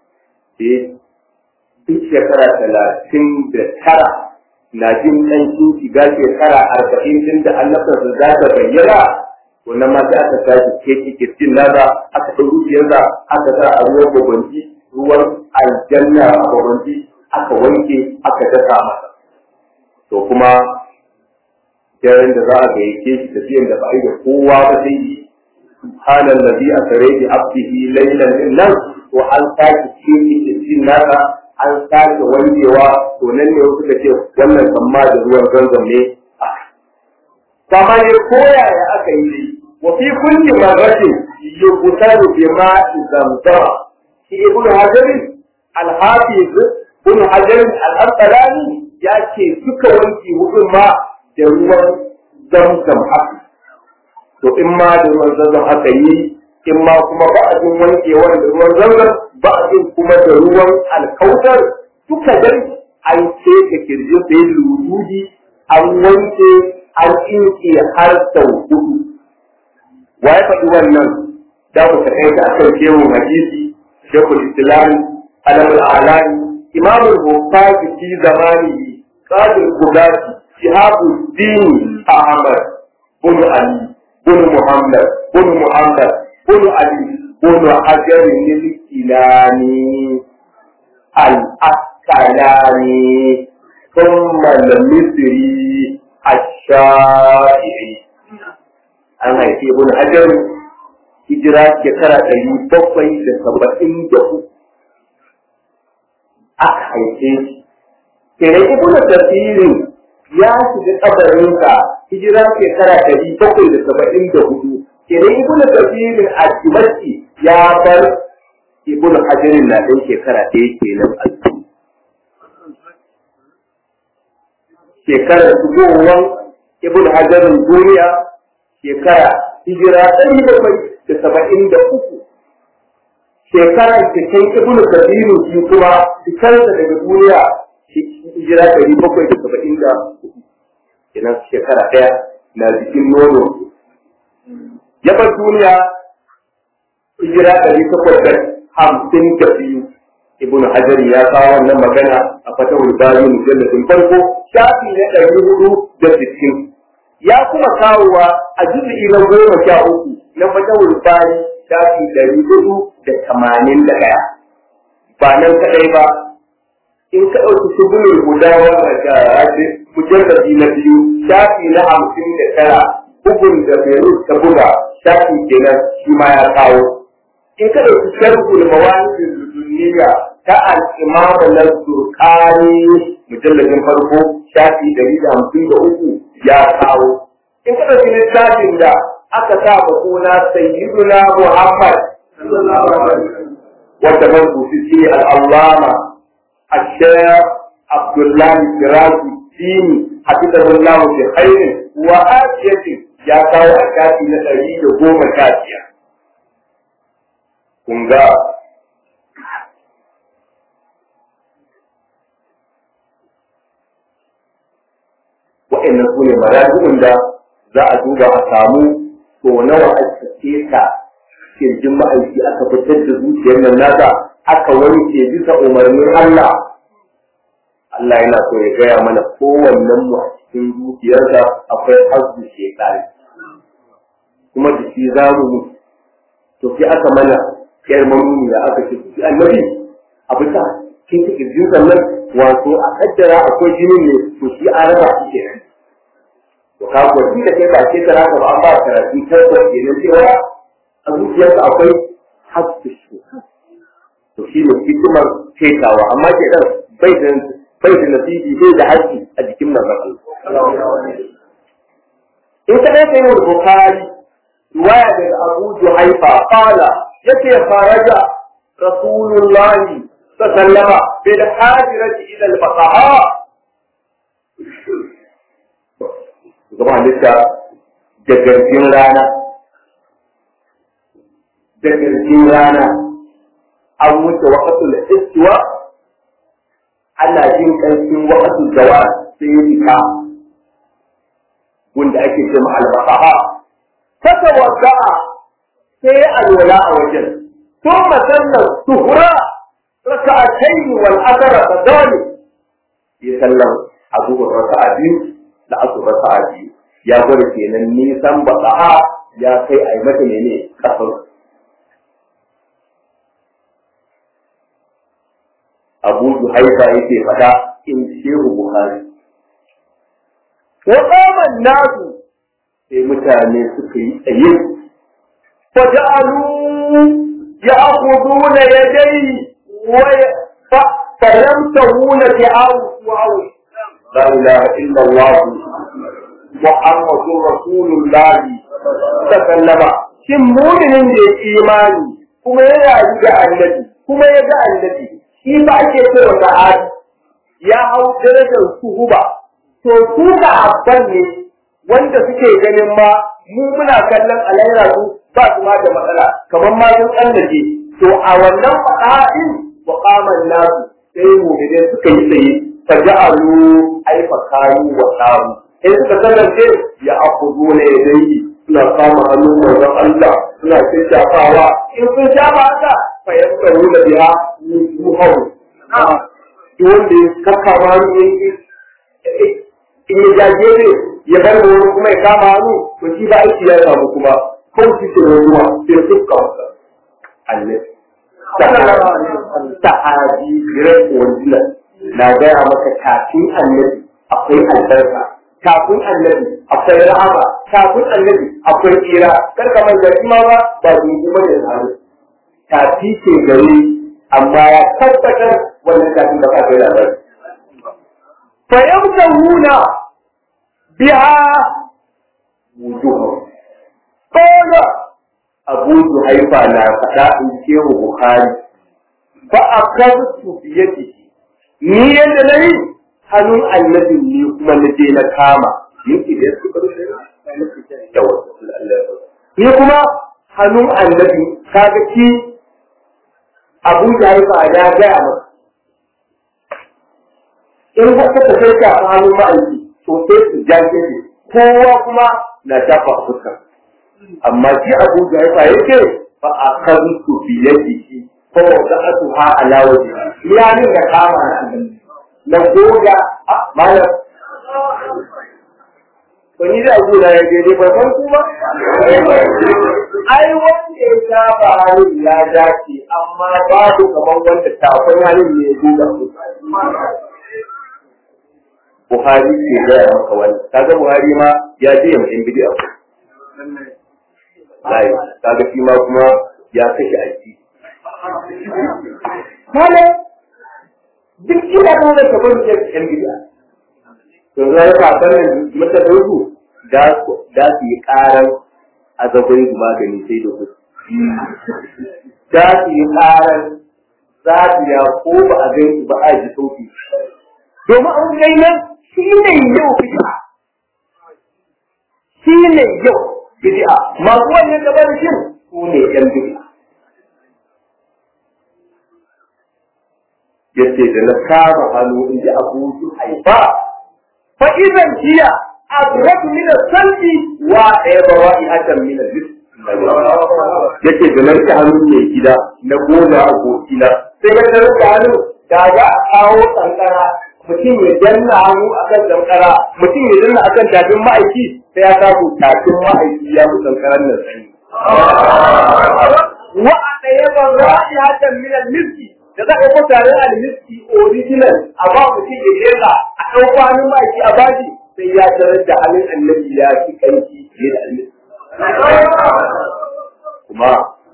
duk shekara talatin da tara na jin ɗan sun shiga shekara arba'in din da annabtarsa za ta bayyana wannan ma sai aka sake keke kirjin nasa aka ɗau dukiyarsa aka sa a ruwan gwagwanji ruwan aljanna a gwagwanji aka wanke aka dasa masa to kuma daren da za a gayyace shi tafiyan da ba a yi da kowa ba sai yi subhanallazi asra bi abdihi laylan nan to an sake keke kirjin nasa an sake wankewa to nan ne wasu ka ce wannan kamma da ruwan zanzam ne kama ne koyaya aka yi wa fi kulli marratin yuqtalu bi ma'i zamzama shi ibn hajar al-hafiz ibn hajar al-asqalani ya ce duka wanki hudun ma da ruwan zamzam haka to in ma da ruwan zamzam aka yi in ma kuma ba a jin wankewan da ruwan zamzam ba a jin kuma da ruwan alkautar duka dai an ce ka kirji sai luludi an wanke an inke har sau hudu wa ya faɗi wannan da ku ta kai da akan kewun hadisi shekul islam alamul alani imamul bukhari fi zamanihi qadir qudati shihabuddin ahmad bin ali bin muhammad bin muhammad bin ali bin hajar al-kilani al-asqalani ثم المصري shafi'i an haifi ibn hajar hijira shekara ɗari bakwai da saba'in da uku aka haife shi kenan ibn tafsirin ya shiga kabarinsa hijira shekara ɗari bakwai da saba'in da hudu kenan ibn tafsirin a dimashki ya bar ibn hajarin na ɗan shekara ɗaya kenan a shekarar shigowar ibn hajarin duniya shekara hijira ɗari bakwai da saba'in da uku shekarar cikin ibn kabiru shi kuma fitarsa daga duniya hijira ɗari bakwai da saba'in da uku kenan shekara ɗaya na jikin nono ya bar duniya hijira ɗari takwas da hamsin da biyu ibn hajar ya kawo wannan magana a fatahul bari mujalladin farko shafi na ɗari hudu da sittin ya kuma kawowa a juzu'i na goma sha uku na fatahul bari shafi ɗari hudu da tamanin da ɗaya ba nan kaɗai ba in ka ɗauki shugulul guda wanda mujalladi na biyu shafi na hamsin da tara bugun da Beirut ta buga shafi kenan shi ma ya kawo in ka ɗauki sharhul mawani duniya ta al'imamu na turkani mujalladin farko shafi ɗari da hamsin da uku ya kawo. In ka ɗauki littafin da aka sa ba suna sayyiduna Muhammad wanda man kusi shi al'allama a shayar Abdullahi Firazi Dini Hafizahullahu bi khairin wa afiyatin ya kawo a shafi na ɗari da goma sha biyar. Kun ga waɗannan su ne marajin da za a duba a samu to nawa aka keta kirjin ma'aiki aka fitar da zuciyar nan nasa aka wanke bisa umarnin Allah Allah yana so ya gaya mana kowannen mu a cikin zuciyarsa akwai hazzu shekari kuma da shi za mu mutu to sai aka mana yar mamuni da aka ce annabi a bisa kin ta kirjin sannan wato a kaddara akwai jinin ne to shi an raba shi kenan to ka ko shi da kai ba ce tara ka ba an ba karatu tabbas kenan cewa a zuciyarsa akwai hasu shi to shi ne hikimar fetawa amma ke dan bai da bai da nasibi bai da haƙƙi a jikin manzon Allah in ka dai sai wani bukari riwaya daga Abu Juhaifa qala yace faraja rasulullahi sallama bil hajirati ila al faqaha gaba halitta da garjin rana da garjin rana an wuce waqatul istiwa ana jin ƙarfin waqatul zawa sai ya fita wanda ake cewa al-faqaha fatawadda'a sai ya alwala a wajen ثم سلم سهرا ركعتين والأثر كذلك يسلم أبو الركعة biyu da aka raka'a biyu ya gwada kenan nisan baka'a ya kai a yi mata ne kasar abu haifa yake fada in shehu buhari wa qaman nasu sai mutane suka yi tsaye fa ja'alu ya'khuduna yadayhi wa falamtahuna bi'awu wa'awu لا إله إلا الله محمد رسول الله تكلم shin muminin da ya imani kuma ya rayu ga annabi kuma ya ga annabi shi ba ake cewa sa'adi ya hau darajar suhuba to su ga abban ne wanda suke ganin ma mu muna kallon alaira su ba su ma da matsala kamar ma sun tsallace to a wannan fa'a'in wa qaman nasu sai mu'minin suka yi tsaye faja'alu ay fakaru wa samu in suka kasance ya akudu ne dai suna kama hannun manzon Allah suna shafawa in sun shafa haka fa yasaru da biha yuhau duk wanda ya kaka ma hannu in ya jaje ne ya bar da wani kuma ya kama hannu to shi ba aiki ya samu kuma kawai shi ke ruwa sai su kawasa Allah sahabi gidan wanzulan na gaya maka kafin annabi akwai albarka kafin annabi akwai rahama kafin annabi akwai tsira kar ka manta shi ma ba ba dungu ba da tsaro tafi ce gare amma ya tabbatar wannan kafin da ka kai labari fa yamtahuna biha wujuhum qala abu haifa na faɗa in ce wa bukhari fa akhadtu bi yadihi ni yadda nayi hannun annabin ne kuma na je na kama yake da su karo da wasu ni kuma hannun annabi kaga ki abu da ya fa ya ga masa in ka ta kai ka hannun ma'aiki to sai su jaje ne kowa kuma na dafa fuska amma shi abu da ya fa yake fa akhadtu bi yadihi fa wada'atuha ala wajhi ya ni da kama na annabi na goga a malam to ni da abu da ya je ne ban san kuma ai wanda ya saba halin ya dace amma babu kamar wanda tafin halin ne ya goga su Buhari ke gaya maka wani kaga Buhari ma ya je yamma in bidiyo Lai, kaga shi ma kuma ya kashe aiki. Malam duk ina da wanda kamar da yan gida to za ka sanin mata dogo da da su yi karan azabai magani sai da ku da su yi karan za su ya ko ba a gani ba a ji sauki domin an gai nan shi ne yau bid'a shi ne yau bid'a masu wannan gaban shin su ne yan bid'a yace da na kama hannu in ji abu su haifa fa idan jiya adraku min as-salbi wa aybawa'i atam min al-jism yace da na rike hannu mai gida na gona a gokina sai ga na rike hannu da ga a kawo kankara mutum ya danna hannu akan kankara mutum ya danna akan tafin ma'aiki sai ya samu tafin ma'aiki ya fi kankaran nan sani wa aybawa'i atam min al-miski da za a yi tare da miski original a ba mutum ya jera a ɗau kwanin maki a baji sai ya tarar da halin annabi ya fi kanki fiye da annabi. Kuma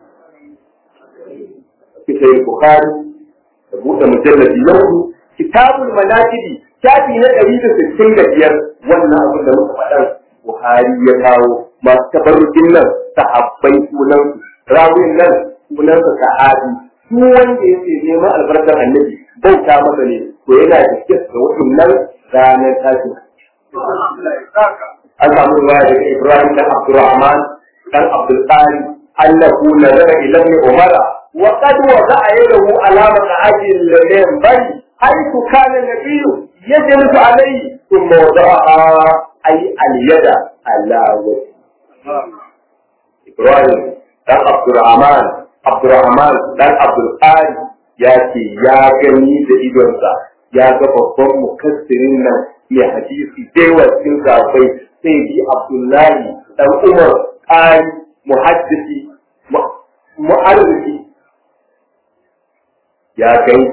kisa yin Bukhari da buɗe mujallabi yau kitabul manakibi shafi na ɗari da sittin da biyar wannan abin da muka faɗan Buhari ya kawo masu tabarrukin nan sahabbai sunansu rawin nan sunansa sahabi duk wanda yake neman albarkar annabi bauta masa ne to yana da kis da waɗannan ranar tashin an samu ruwa daga Ibrahim dan Abdurrahman dan Abdul Qari annahu nazara ila ibn Umar wa qad wada'a yadahu ala maq'adil lam bari haythu kana nabiyyu yajlisu alayhi thumma wada'a ay al-yada ala wajhi Ibrahim dan Abdurrahman Abdurrahman dan Abdulkari ya ce ya gani da idonsa ya ga babban mukassirin nan mai hadisi daiwa cikin zafai sai bi Abdullahi dan Umar ƙari muhaddisi mu'arrifi ya gani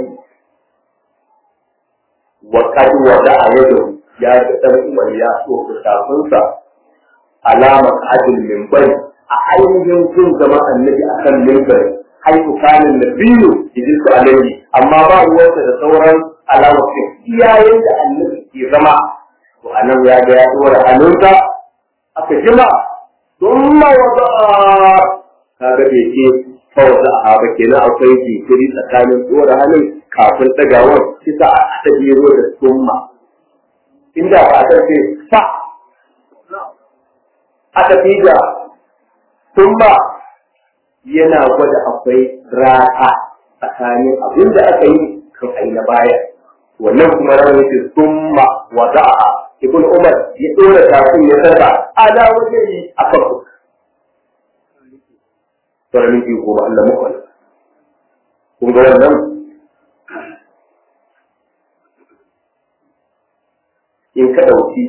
wa kad wada a yado ya ga dan Umar ya so kafinsa alama adil min bari a ainihin sun zama annabi a kan mimbari haifu kanin na biyu idin su alaihi amma ba ruwansa da sauran alamar iyayen da annabi ke zama to a nan ya ga ya tsora hannunsa aka jima sun ma wata kaga bai ce fawata a ba kenan akwai jinkiri tsakanin tsora hannun kafin ɗagawar kisa a ta biro da summa inda ba a ce fa aka fi da Tumba yana gwada akwai rata tsakanin abin da aka yi kan ai na baya. Wannan kuma ran yake summa wada'a Ibn Umar ya dora kafin ya saka ala wajen yi a farko. Sauran minti goma Allah muku Kun ga wannan? In ka ɗauki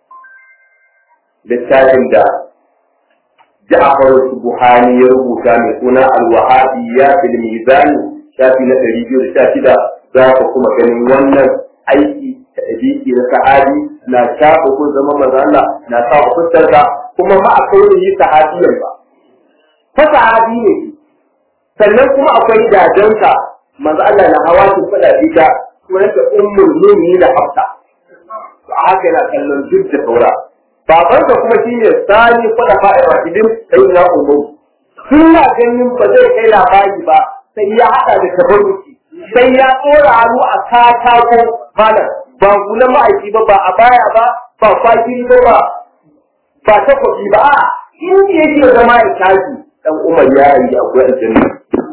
littafin da Ja'far Buhari ya rubuta mai suna Al-Wahabiyya fil Mizan shafi na 216 za ka kuma ganin wannan aiki ta ɗabi'i na sahabi na shafa ko zama manzo Allah na sa fuskarsa kuma ma akwai yi sahabiyan ba fa sahabi ne sannan kuma akwai dadansa manzo Allah na hawa shi fada ita kuma ta ummul mu'minin hafsa a haka yana kallon duk da saura babansa kuma shine sani fada fa'ir rahidin sai na ummu suna ganin ba zai kai labari ba sai ya hada da tabarruki sai ya tsora hannu a katako malam ba gulan ma'aiki ba ba a baya ba ba kwakiri ba ba ba takwabi ba a in yake zama ya tashi dan umar ya yi akwai aljanna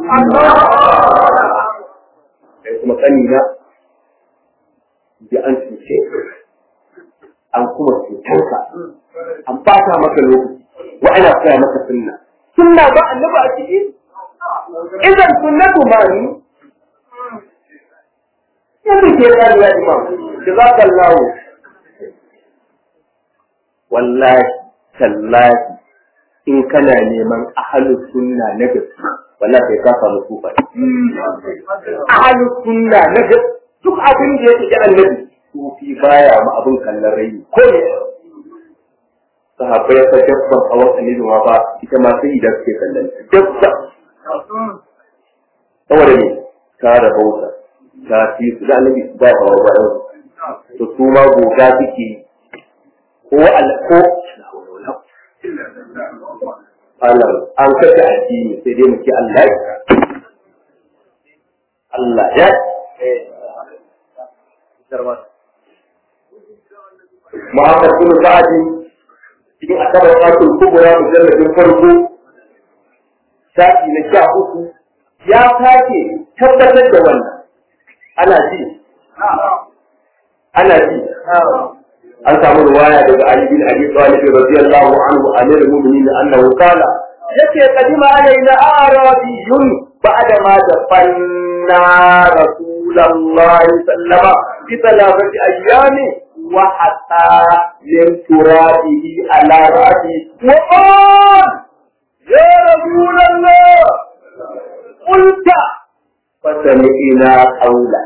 sai kuma kanina da an cuce an kuma cutarka an bata maka lokaci wa ana koya maka sunna sunna ba annabi a ciki idan sunnatu mani yanzu ke gani ya imam jazakallahu wallahi tallahi in kana neman ahalus sunna na gaske wallahi sai ka samu sufa ahalus sunna na gaske duk abin da yake annabi sufi baya ma abin kallon rai ko ne sahabbai ta dabba a wata ne ma ba ita ma sai idan suke kallon dabba saboda ne ta rabauta ta fi su da annabi ba a wa bayan to su ma goga suke ko alko Allah an kashe addini sai dai muke Allah ya Allah ya Muhammad bin Sa'adi cikin asabar fatul kubura mujalladin farko shafi na sha uku ya sake tabbatar da wannan ana ji ana ji an samu ruwaya daga Ali bin Abi Talib radiyallahu anhu amir mu'minin annahu qala yace kadima alaina arabiyun ba'da ma dafanna rasulullahi sallama fi thalathati ayyami wa hatta min turabihi ala ra'si wa qala ya rasulullah qulta fasami'na qawla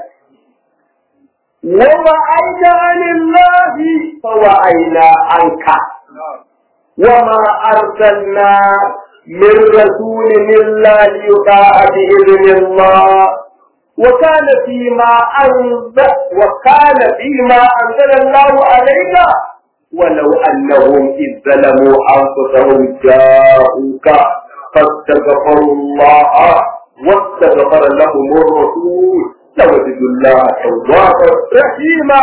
ووعيت عن الله فوعينا عنك وما أرسلنا من رسول إلا ليطاع بإذن الله وكان فيما أنزل وكان فيما أنزل الله عليك ولو أنهم إذ ظلموا أنفسهم جاءوك فاستغفروا الله واستغفر لهم الرسول لوجدوا الله توابا رحيما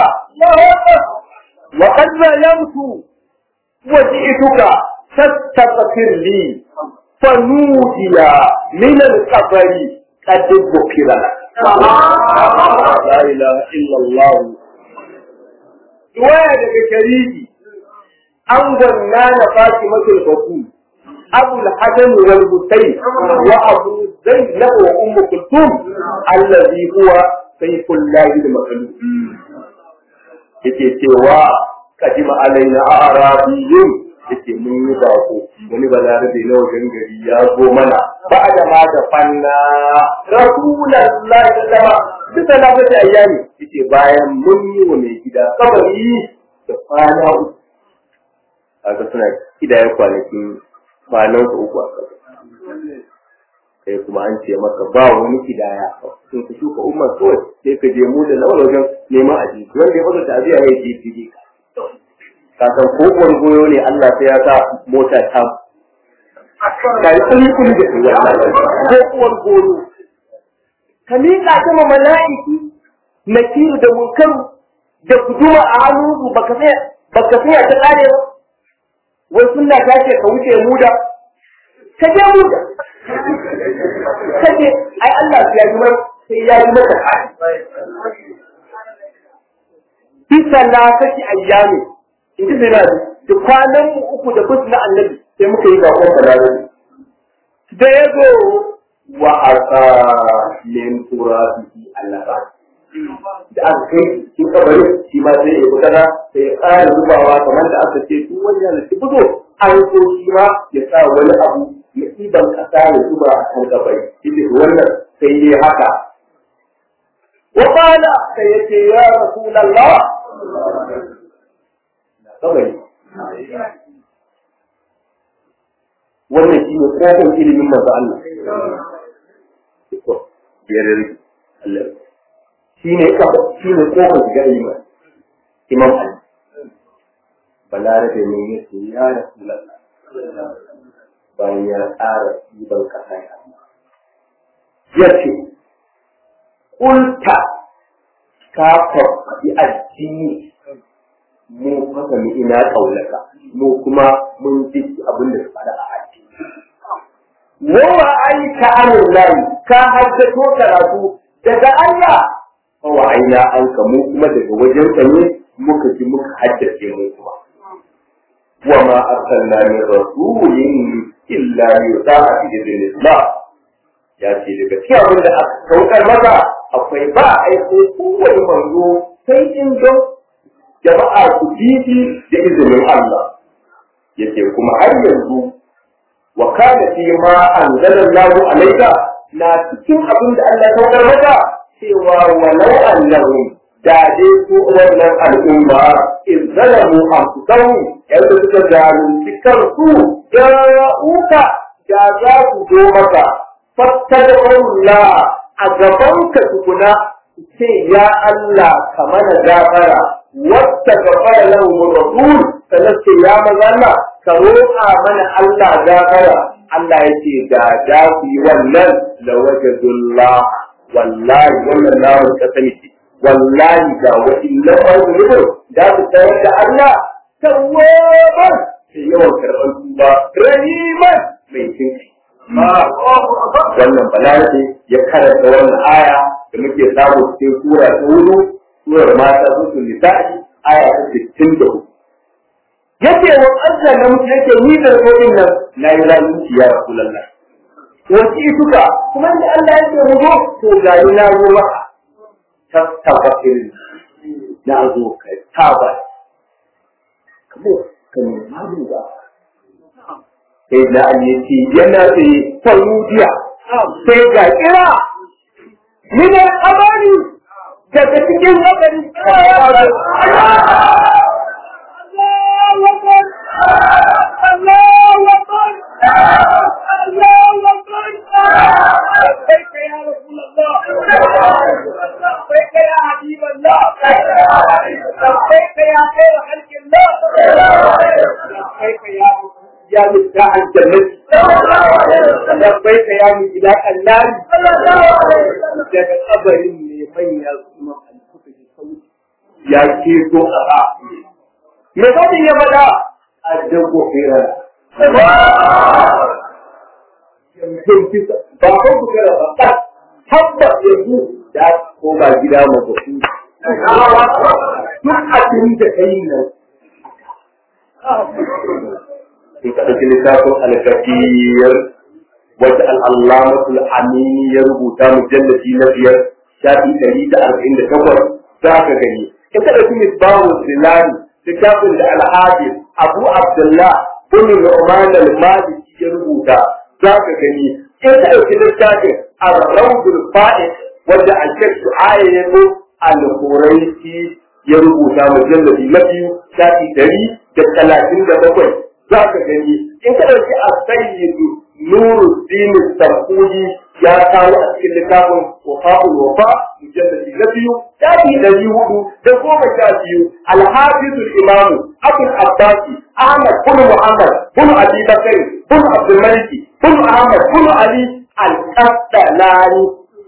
وقد ظلمت وجئتك فاستغفر لي فنودي من القبر قد ذكر لك لا اله الا الله رواية daga shariki an gwanna na Fatimatul Batul أبو الحسن والحسين وأبو زينب وأم كلثوم الذي هو سيف الله المخلوق yake cewa kadima alaina arabiyun yake mun yi bako wani balarabe na wajen gari ya zo mana ba da ma da fanna rasulullahi sallama duk da lafiya ayyami yake bayan mun yi wa mai gida kabari da kwana uku aka suna kidayen kwanakin kwanan su uku a ƙasa. Kai kuma an ce maka ba wani kidaya sun ka shuka umar kawai sai ka je mu da lawan wajen neman aji wanda ya fasa tabiya ya je fili ka. Ka san ko goyo ne Allah sai ya sa mota ta ka yi kuli kuli da kuwa ko uwar goyo. Ka miƙa ta ma mala'iki nakiru da munkaru da guduma a hannu baka sai baka sai ta kare ba. wai sunna ta ce ka wuce muda ka je muda ka je ai Allah ya yi mai sai ya yi maka bisa na kashi ayyami in ji sai da kwanan mu uku da bus na annabi sai muka yi bakon balarabi da ya zo wa asa min turabihi allaba da aka kai shi kabarin shi ma sai ya fitara sai ya ƙara zubawa kamar da aka ce duk wani yana ci fito an so shi ma ya sa wani abu ya ɗiban ƙasa ya zuba a kan kabari ita wannan sai ya haka wa qala sai ya ce ya rasulullah kabari wannan shi ne kofar ilimin manzo Allah biyar Allah shi ne kafa shi ne kofar shiga ilimin imam Ali balarabe ne ya ce ya rasulallah bayan ya tsara ɗiban ƙasa ya ya ce kulta ka faɗi addini mu fasa mu ina ƙaunaka mu kuma mun ji abin da su faɗa a addini wa aika amin layi ka haddato karatu daga Allah wa aina an ka mu kuma daga wajen ka ne muka ji muka haddace mu kuma wa ma arsalna min rasulin illa yuta'a bi idhnillah ya ce daga cikin abin da aka saukar maka akwai ba aiko kowane manzo sai in don jama'a su bibi da izinin Allah yace kuma har yanzu wa kana fi ma anzalallahu alayka na cikin abin da Allah ya saukar maka cewa walau annahum da dai su wannan al'umma in zalamu anfusahum yadda suka zalunci kansu uka da za su zo maka fattad'ullah a gabanka tukuna ce ya Allah ka mana gafara wata gafara lahu rasul sannan ce ya maza Allah ka roƙa mana Allah gafara Allah ya ce da da ku yi wannan la wajadullah wallahi wannan namu ka sani ce wallahi ga wa'illan mawulubin da su tayar da Allah tawwaban sai yawan karɓar tuba rahiman mai jinkai wannan balarabe ya karanta wannan aya da muke samu cikin sura ta hudu surar mata su nisa'i aya ta sittin da hudu yace wa Allah na mutu yake ni da rodin nan na yi zalunci ya rasulullah wasu ituka kuma da Allah yake mu zo to ga ni na zo maka tattabatin na zo kai taba kamo kan malu ba sai da an yi ci yana da saudiya sai ga kira minar amani daga cikin abin لبيك يا رسول الله لبيك يا حبيب الله لبيك يا خير خلق الله لبيك يا يا مفتاح الجنة لبيك يا مفتاح النار daga kabarin ne manya kuma alfuka da sauki ya ke so a ba me kawai ya faɗa a dago fera ba ko ku kira ba ta tabbas yanzu da koma gida ma ba su duk abin da kai nan in ka ɗauki littafin alkafiyar wata al'allamatul amini ya rubuta mujallafi na biyar shafi ɗari da arba'in da takwas za ka gani in ka ɗauki misbahu zilani littafin da alhaji abu abdullah bin nu'man al-maliki ya rubuta za ka gani in ka ɗauki littafin ar-rawdul fa'id wanda al-shaykh shu'ayya ya zo al-quraisi ya rubuta mujallafi na biyu shafi ɗari da talatin da bakwai za ka gani in ka ɗauki a sayyidu nuru dini sarkuli ya kawo a cikin littafin wafa'ul wafa mujalladi na biyu shafi ɗari hudu da goma sha biyu alhafizul imamu abul abbasi ahmad bin muhammad bin abi bakr bin abdul maliki bin ahmad bin ali al-qasdalani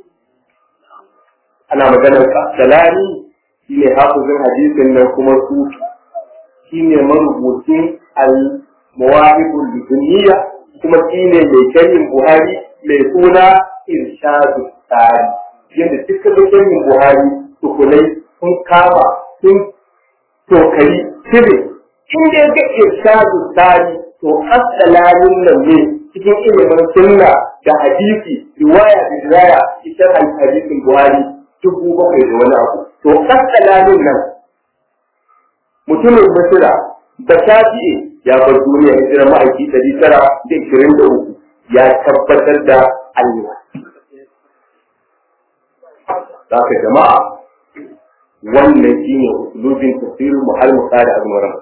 ana maganar qasdalani shine hafizin hadisin nan kuma sufi shine marubucin al-mawahibul dunya kuma shine mai sharhin Buhari mai suna Irshadu Tsari yadda dukkan sharhin Buhari tukunai sun kama sun tokari shirin in da ga Irshadu Tsari to asalamin nan ne cikin ilimin sunna da hadisi riwaya da riwaya ita hadisin Buhari dubu bakwai da wani abu to asalamin nan mutumin Misira da shafi'i ya bar duniya hijirar ma'aiki ɗari tara da ishirin da uku ya tabbatar da Allah. Za ka jama'a wannan shine usulubin tafsirin muhalmu da azmuran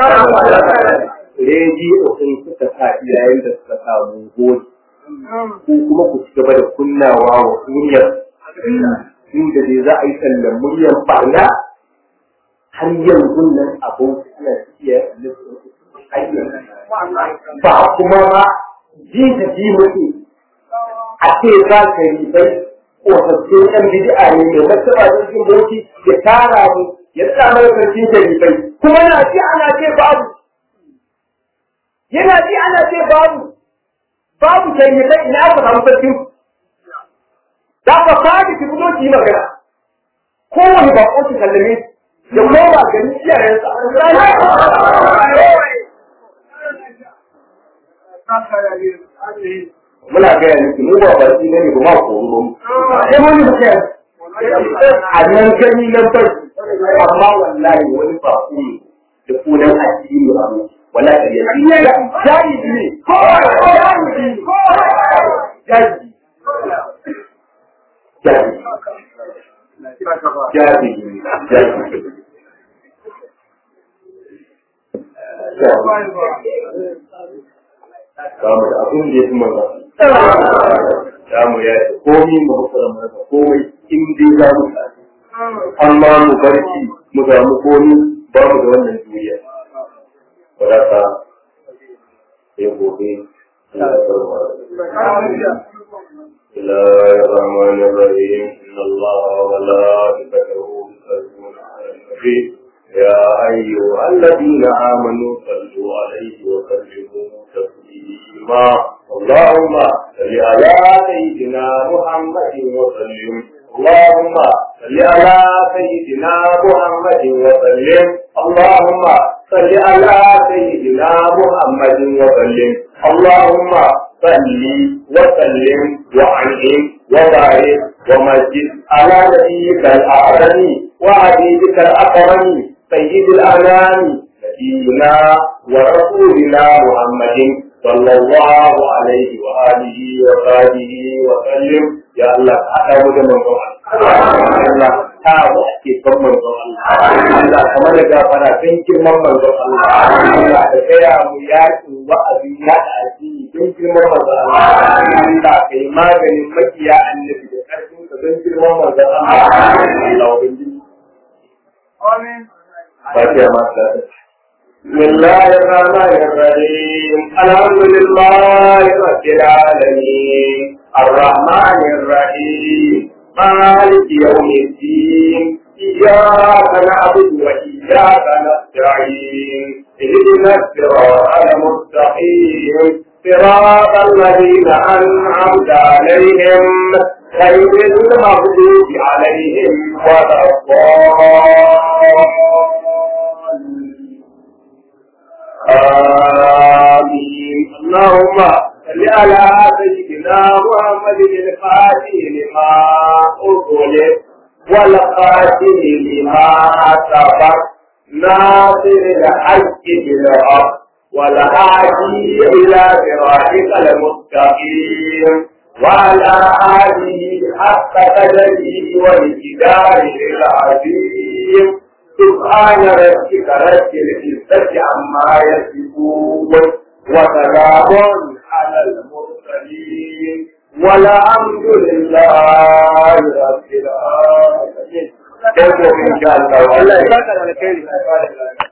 rediyo sun suka sa iyayen da suka samu gode ko kuma ku ci gaba da kunnawa wa duniyar inda dai za a yi sallan muryar barna har yanzu nan abin suna iya ba kuma ma ji da ji mutu a ce za ka yi bai kofaffin yan bid'a ne mai martaba da cikin bauchi ya tara mu ya sa mai sarki da ribai kuma na ji ana ce babu yana ji ana ce babu babu shari'ai ina aka samu sarkin za ka fadi ki fito ki yi magana kowane bako ki kallame ya koma gani iyayensa muna gaya miki mu ba baki ne ba ma koro ba sai mun yi kai a nan gani nan bai amma wallahi wani ba ku ne da kunan addini ba mu wala da ya jari ne ko jari ne jari jari jari jari Kamu da abin da ya fi maza. Kamu ya yi komi mu hukura mana komai in dai za mu tafi. Amma mu barci mu samu komi ba mu da wannan duniya. Wadata ya gobe. بسم الله الرحمن الرحيم إن الله وملائكته يصلون على النبي يا أيها الذين آمنوا صلوا عليه وسلموا تسليما اللهم صل على سيدنا محمد وسلم اللهم صل على سيدنا محمد وسلم اللهم صل على سيدنا محمد وسلم اللهم صل وسلم وعنهم وبارك ومجد على نبيك الأعظم وحبيبك الأكرم سيد الأنام نبينا ورسولنا محمد صلى الله عليه وآله وصحبه وسلم يا الله أتاه من الله tawo ake son manzon Allah Allah kamar da gafara don girman manzon Allah Allah da gaya mu yakin wa'azi ya da addini don girman manzon Allah Allah kai maganin makiya annabi da karfin ka don girman manzon Allah Allah ubangiji Amin Fatiha ma ta بسم الله الرحمن الرحيم الحمد لله رب العالمين الرحمن الرحيم مالك يوم الدين إياك نعبد وإياك نستعين اهدنا الصراط المستقيم صراط الذين أنعمت عليهم غير المغضوب عليهم ولا الضالين آمين اللهم صل على سيدنا محمد الفاتح لما أغلق والخاتم لما سبق ناصر الحق بالحق والهادي إلى صراطك المستقيم وعلى آله حق قدره والجدار العظيم سبحان ربك رب العزة عما يصفون وسلام على المرسلين والحمد لله رب العالمين. إن شاء الله.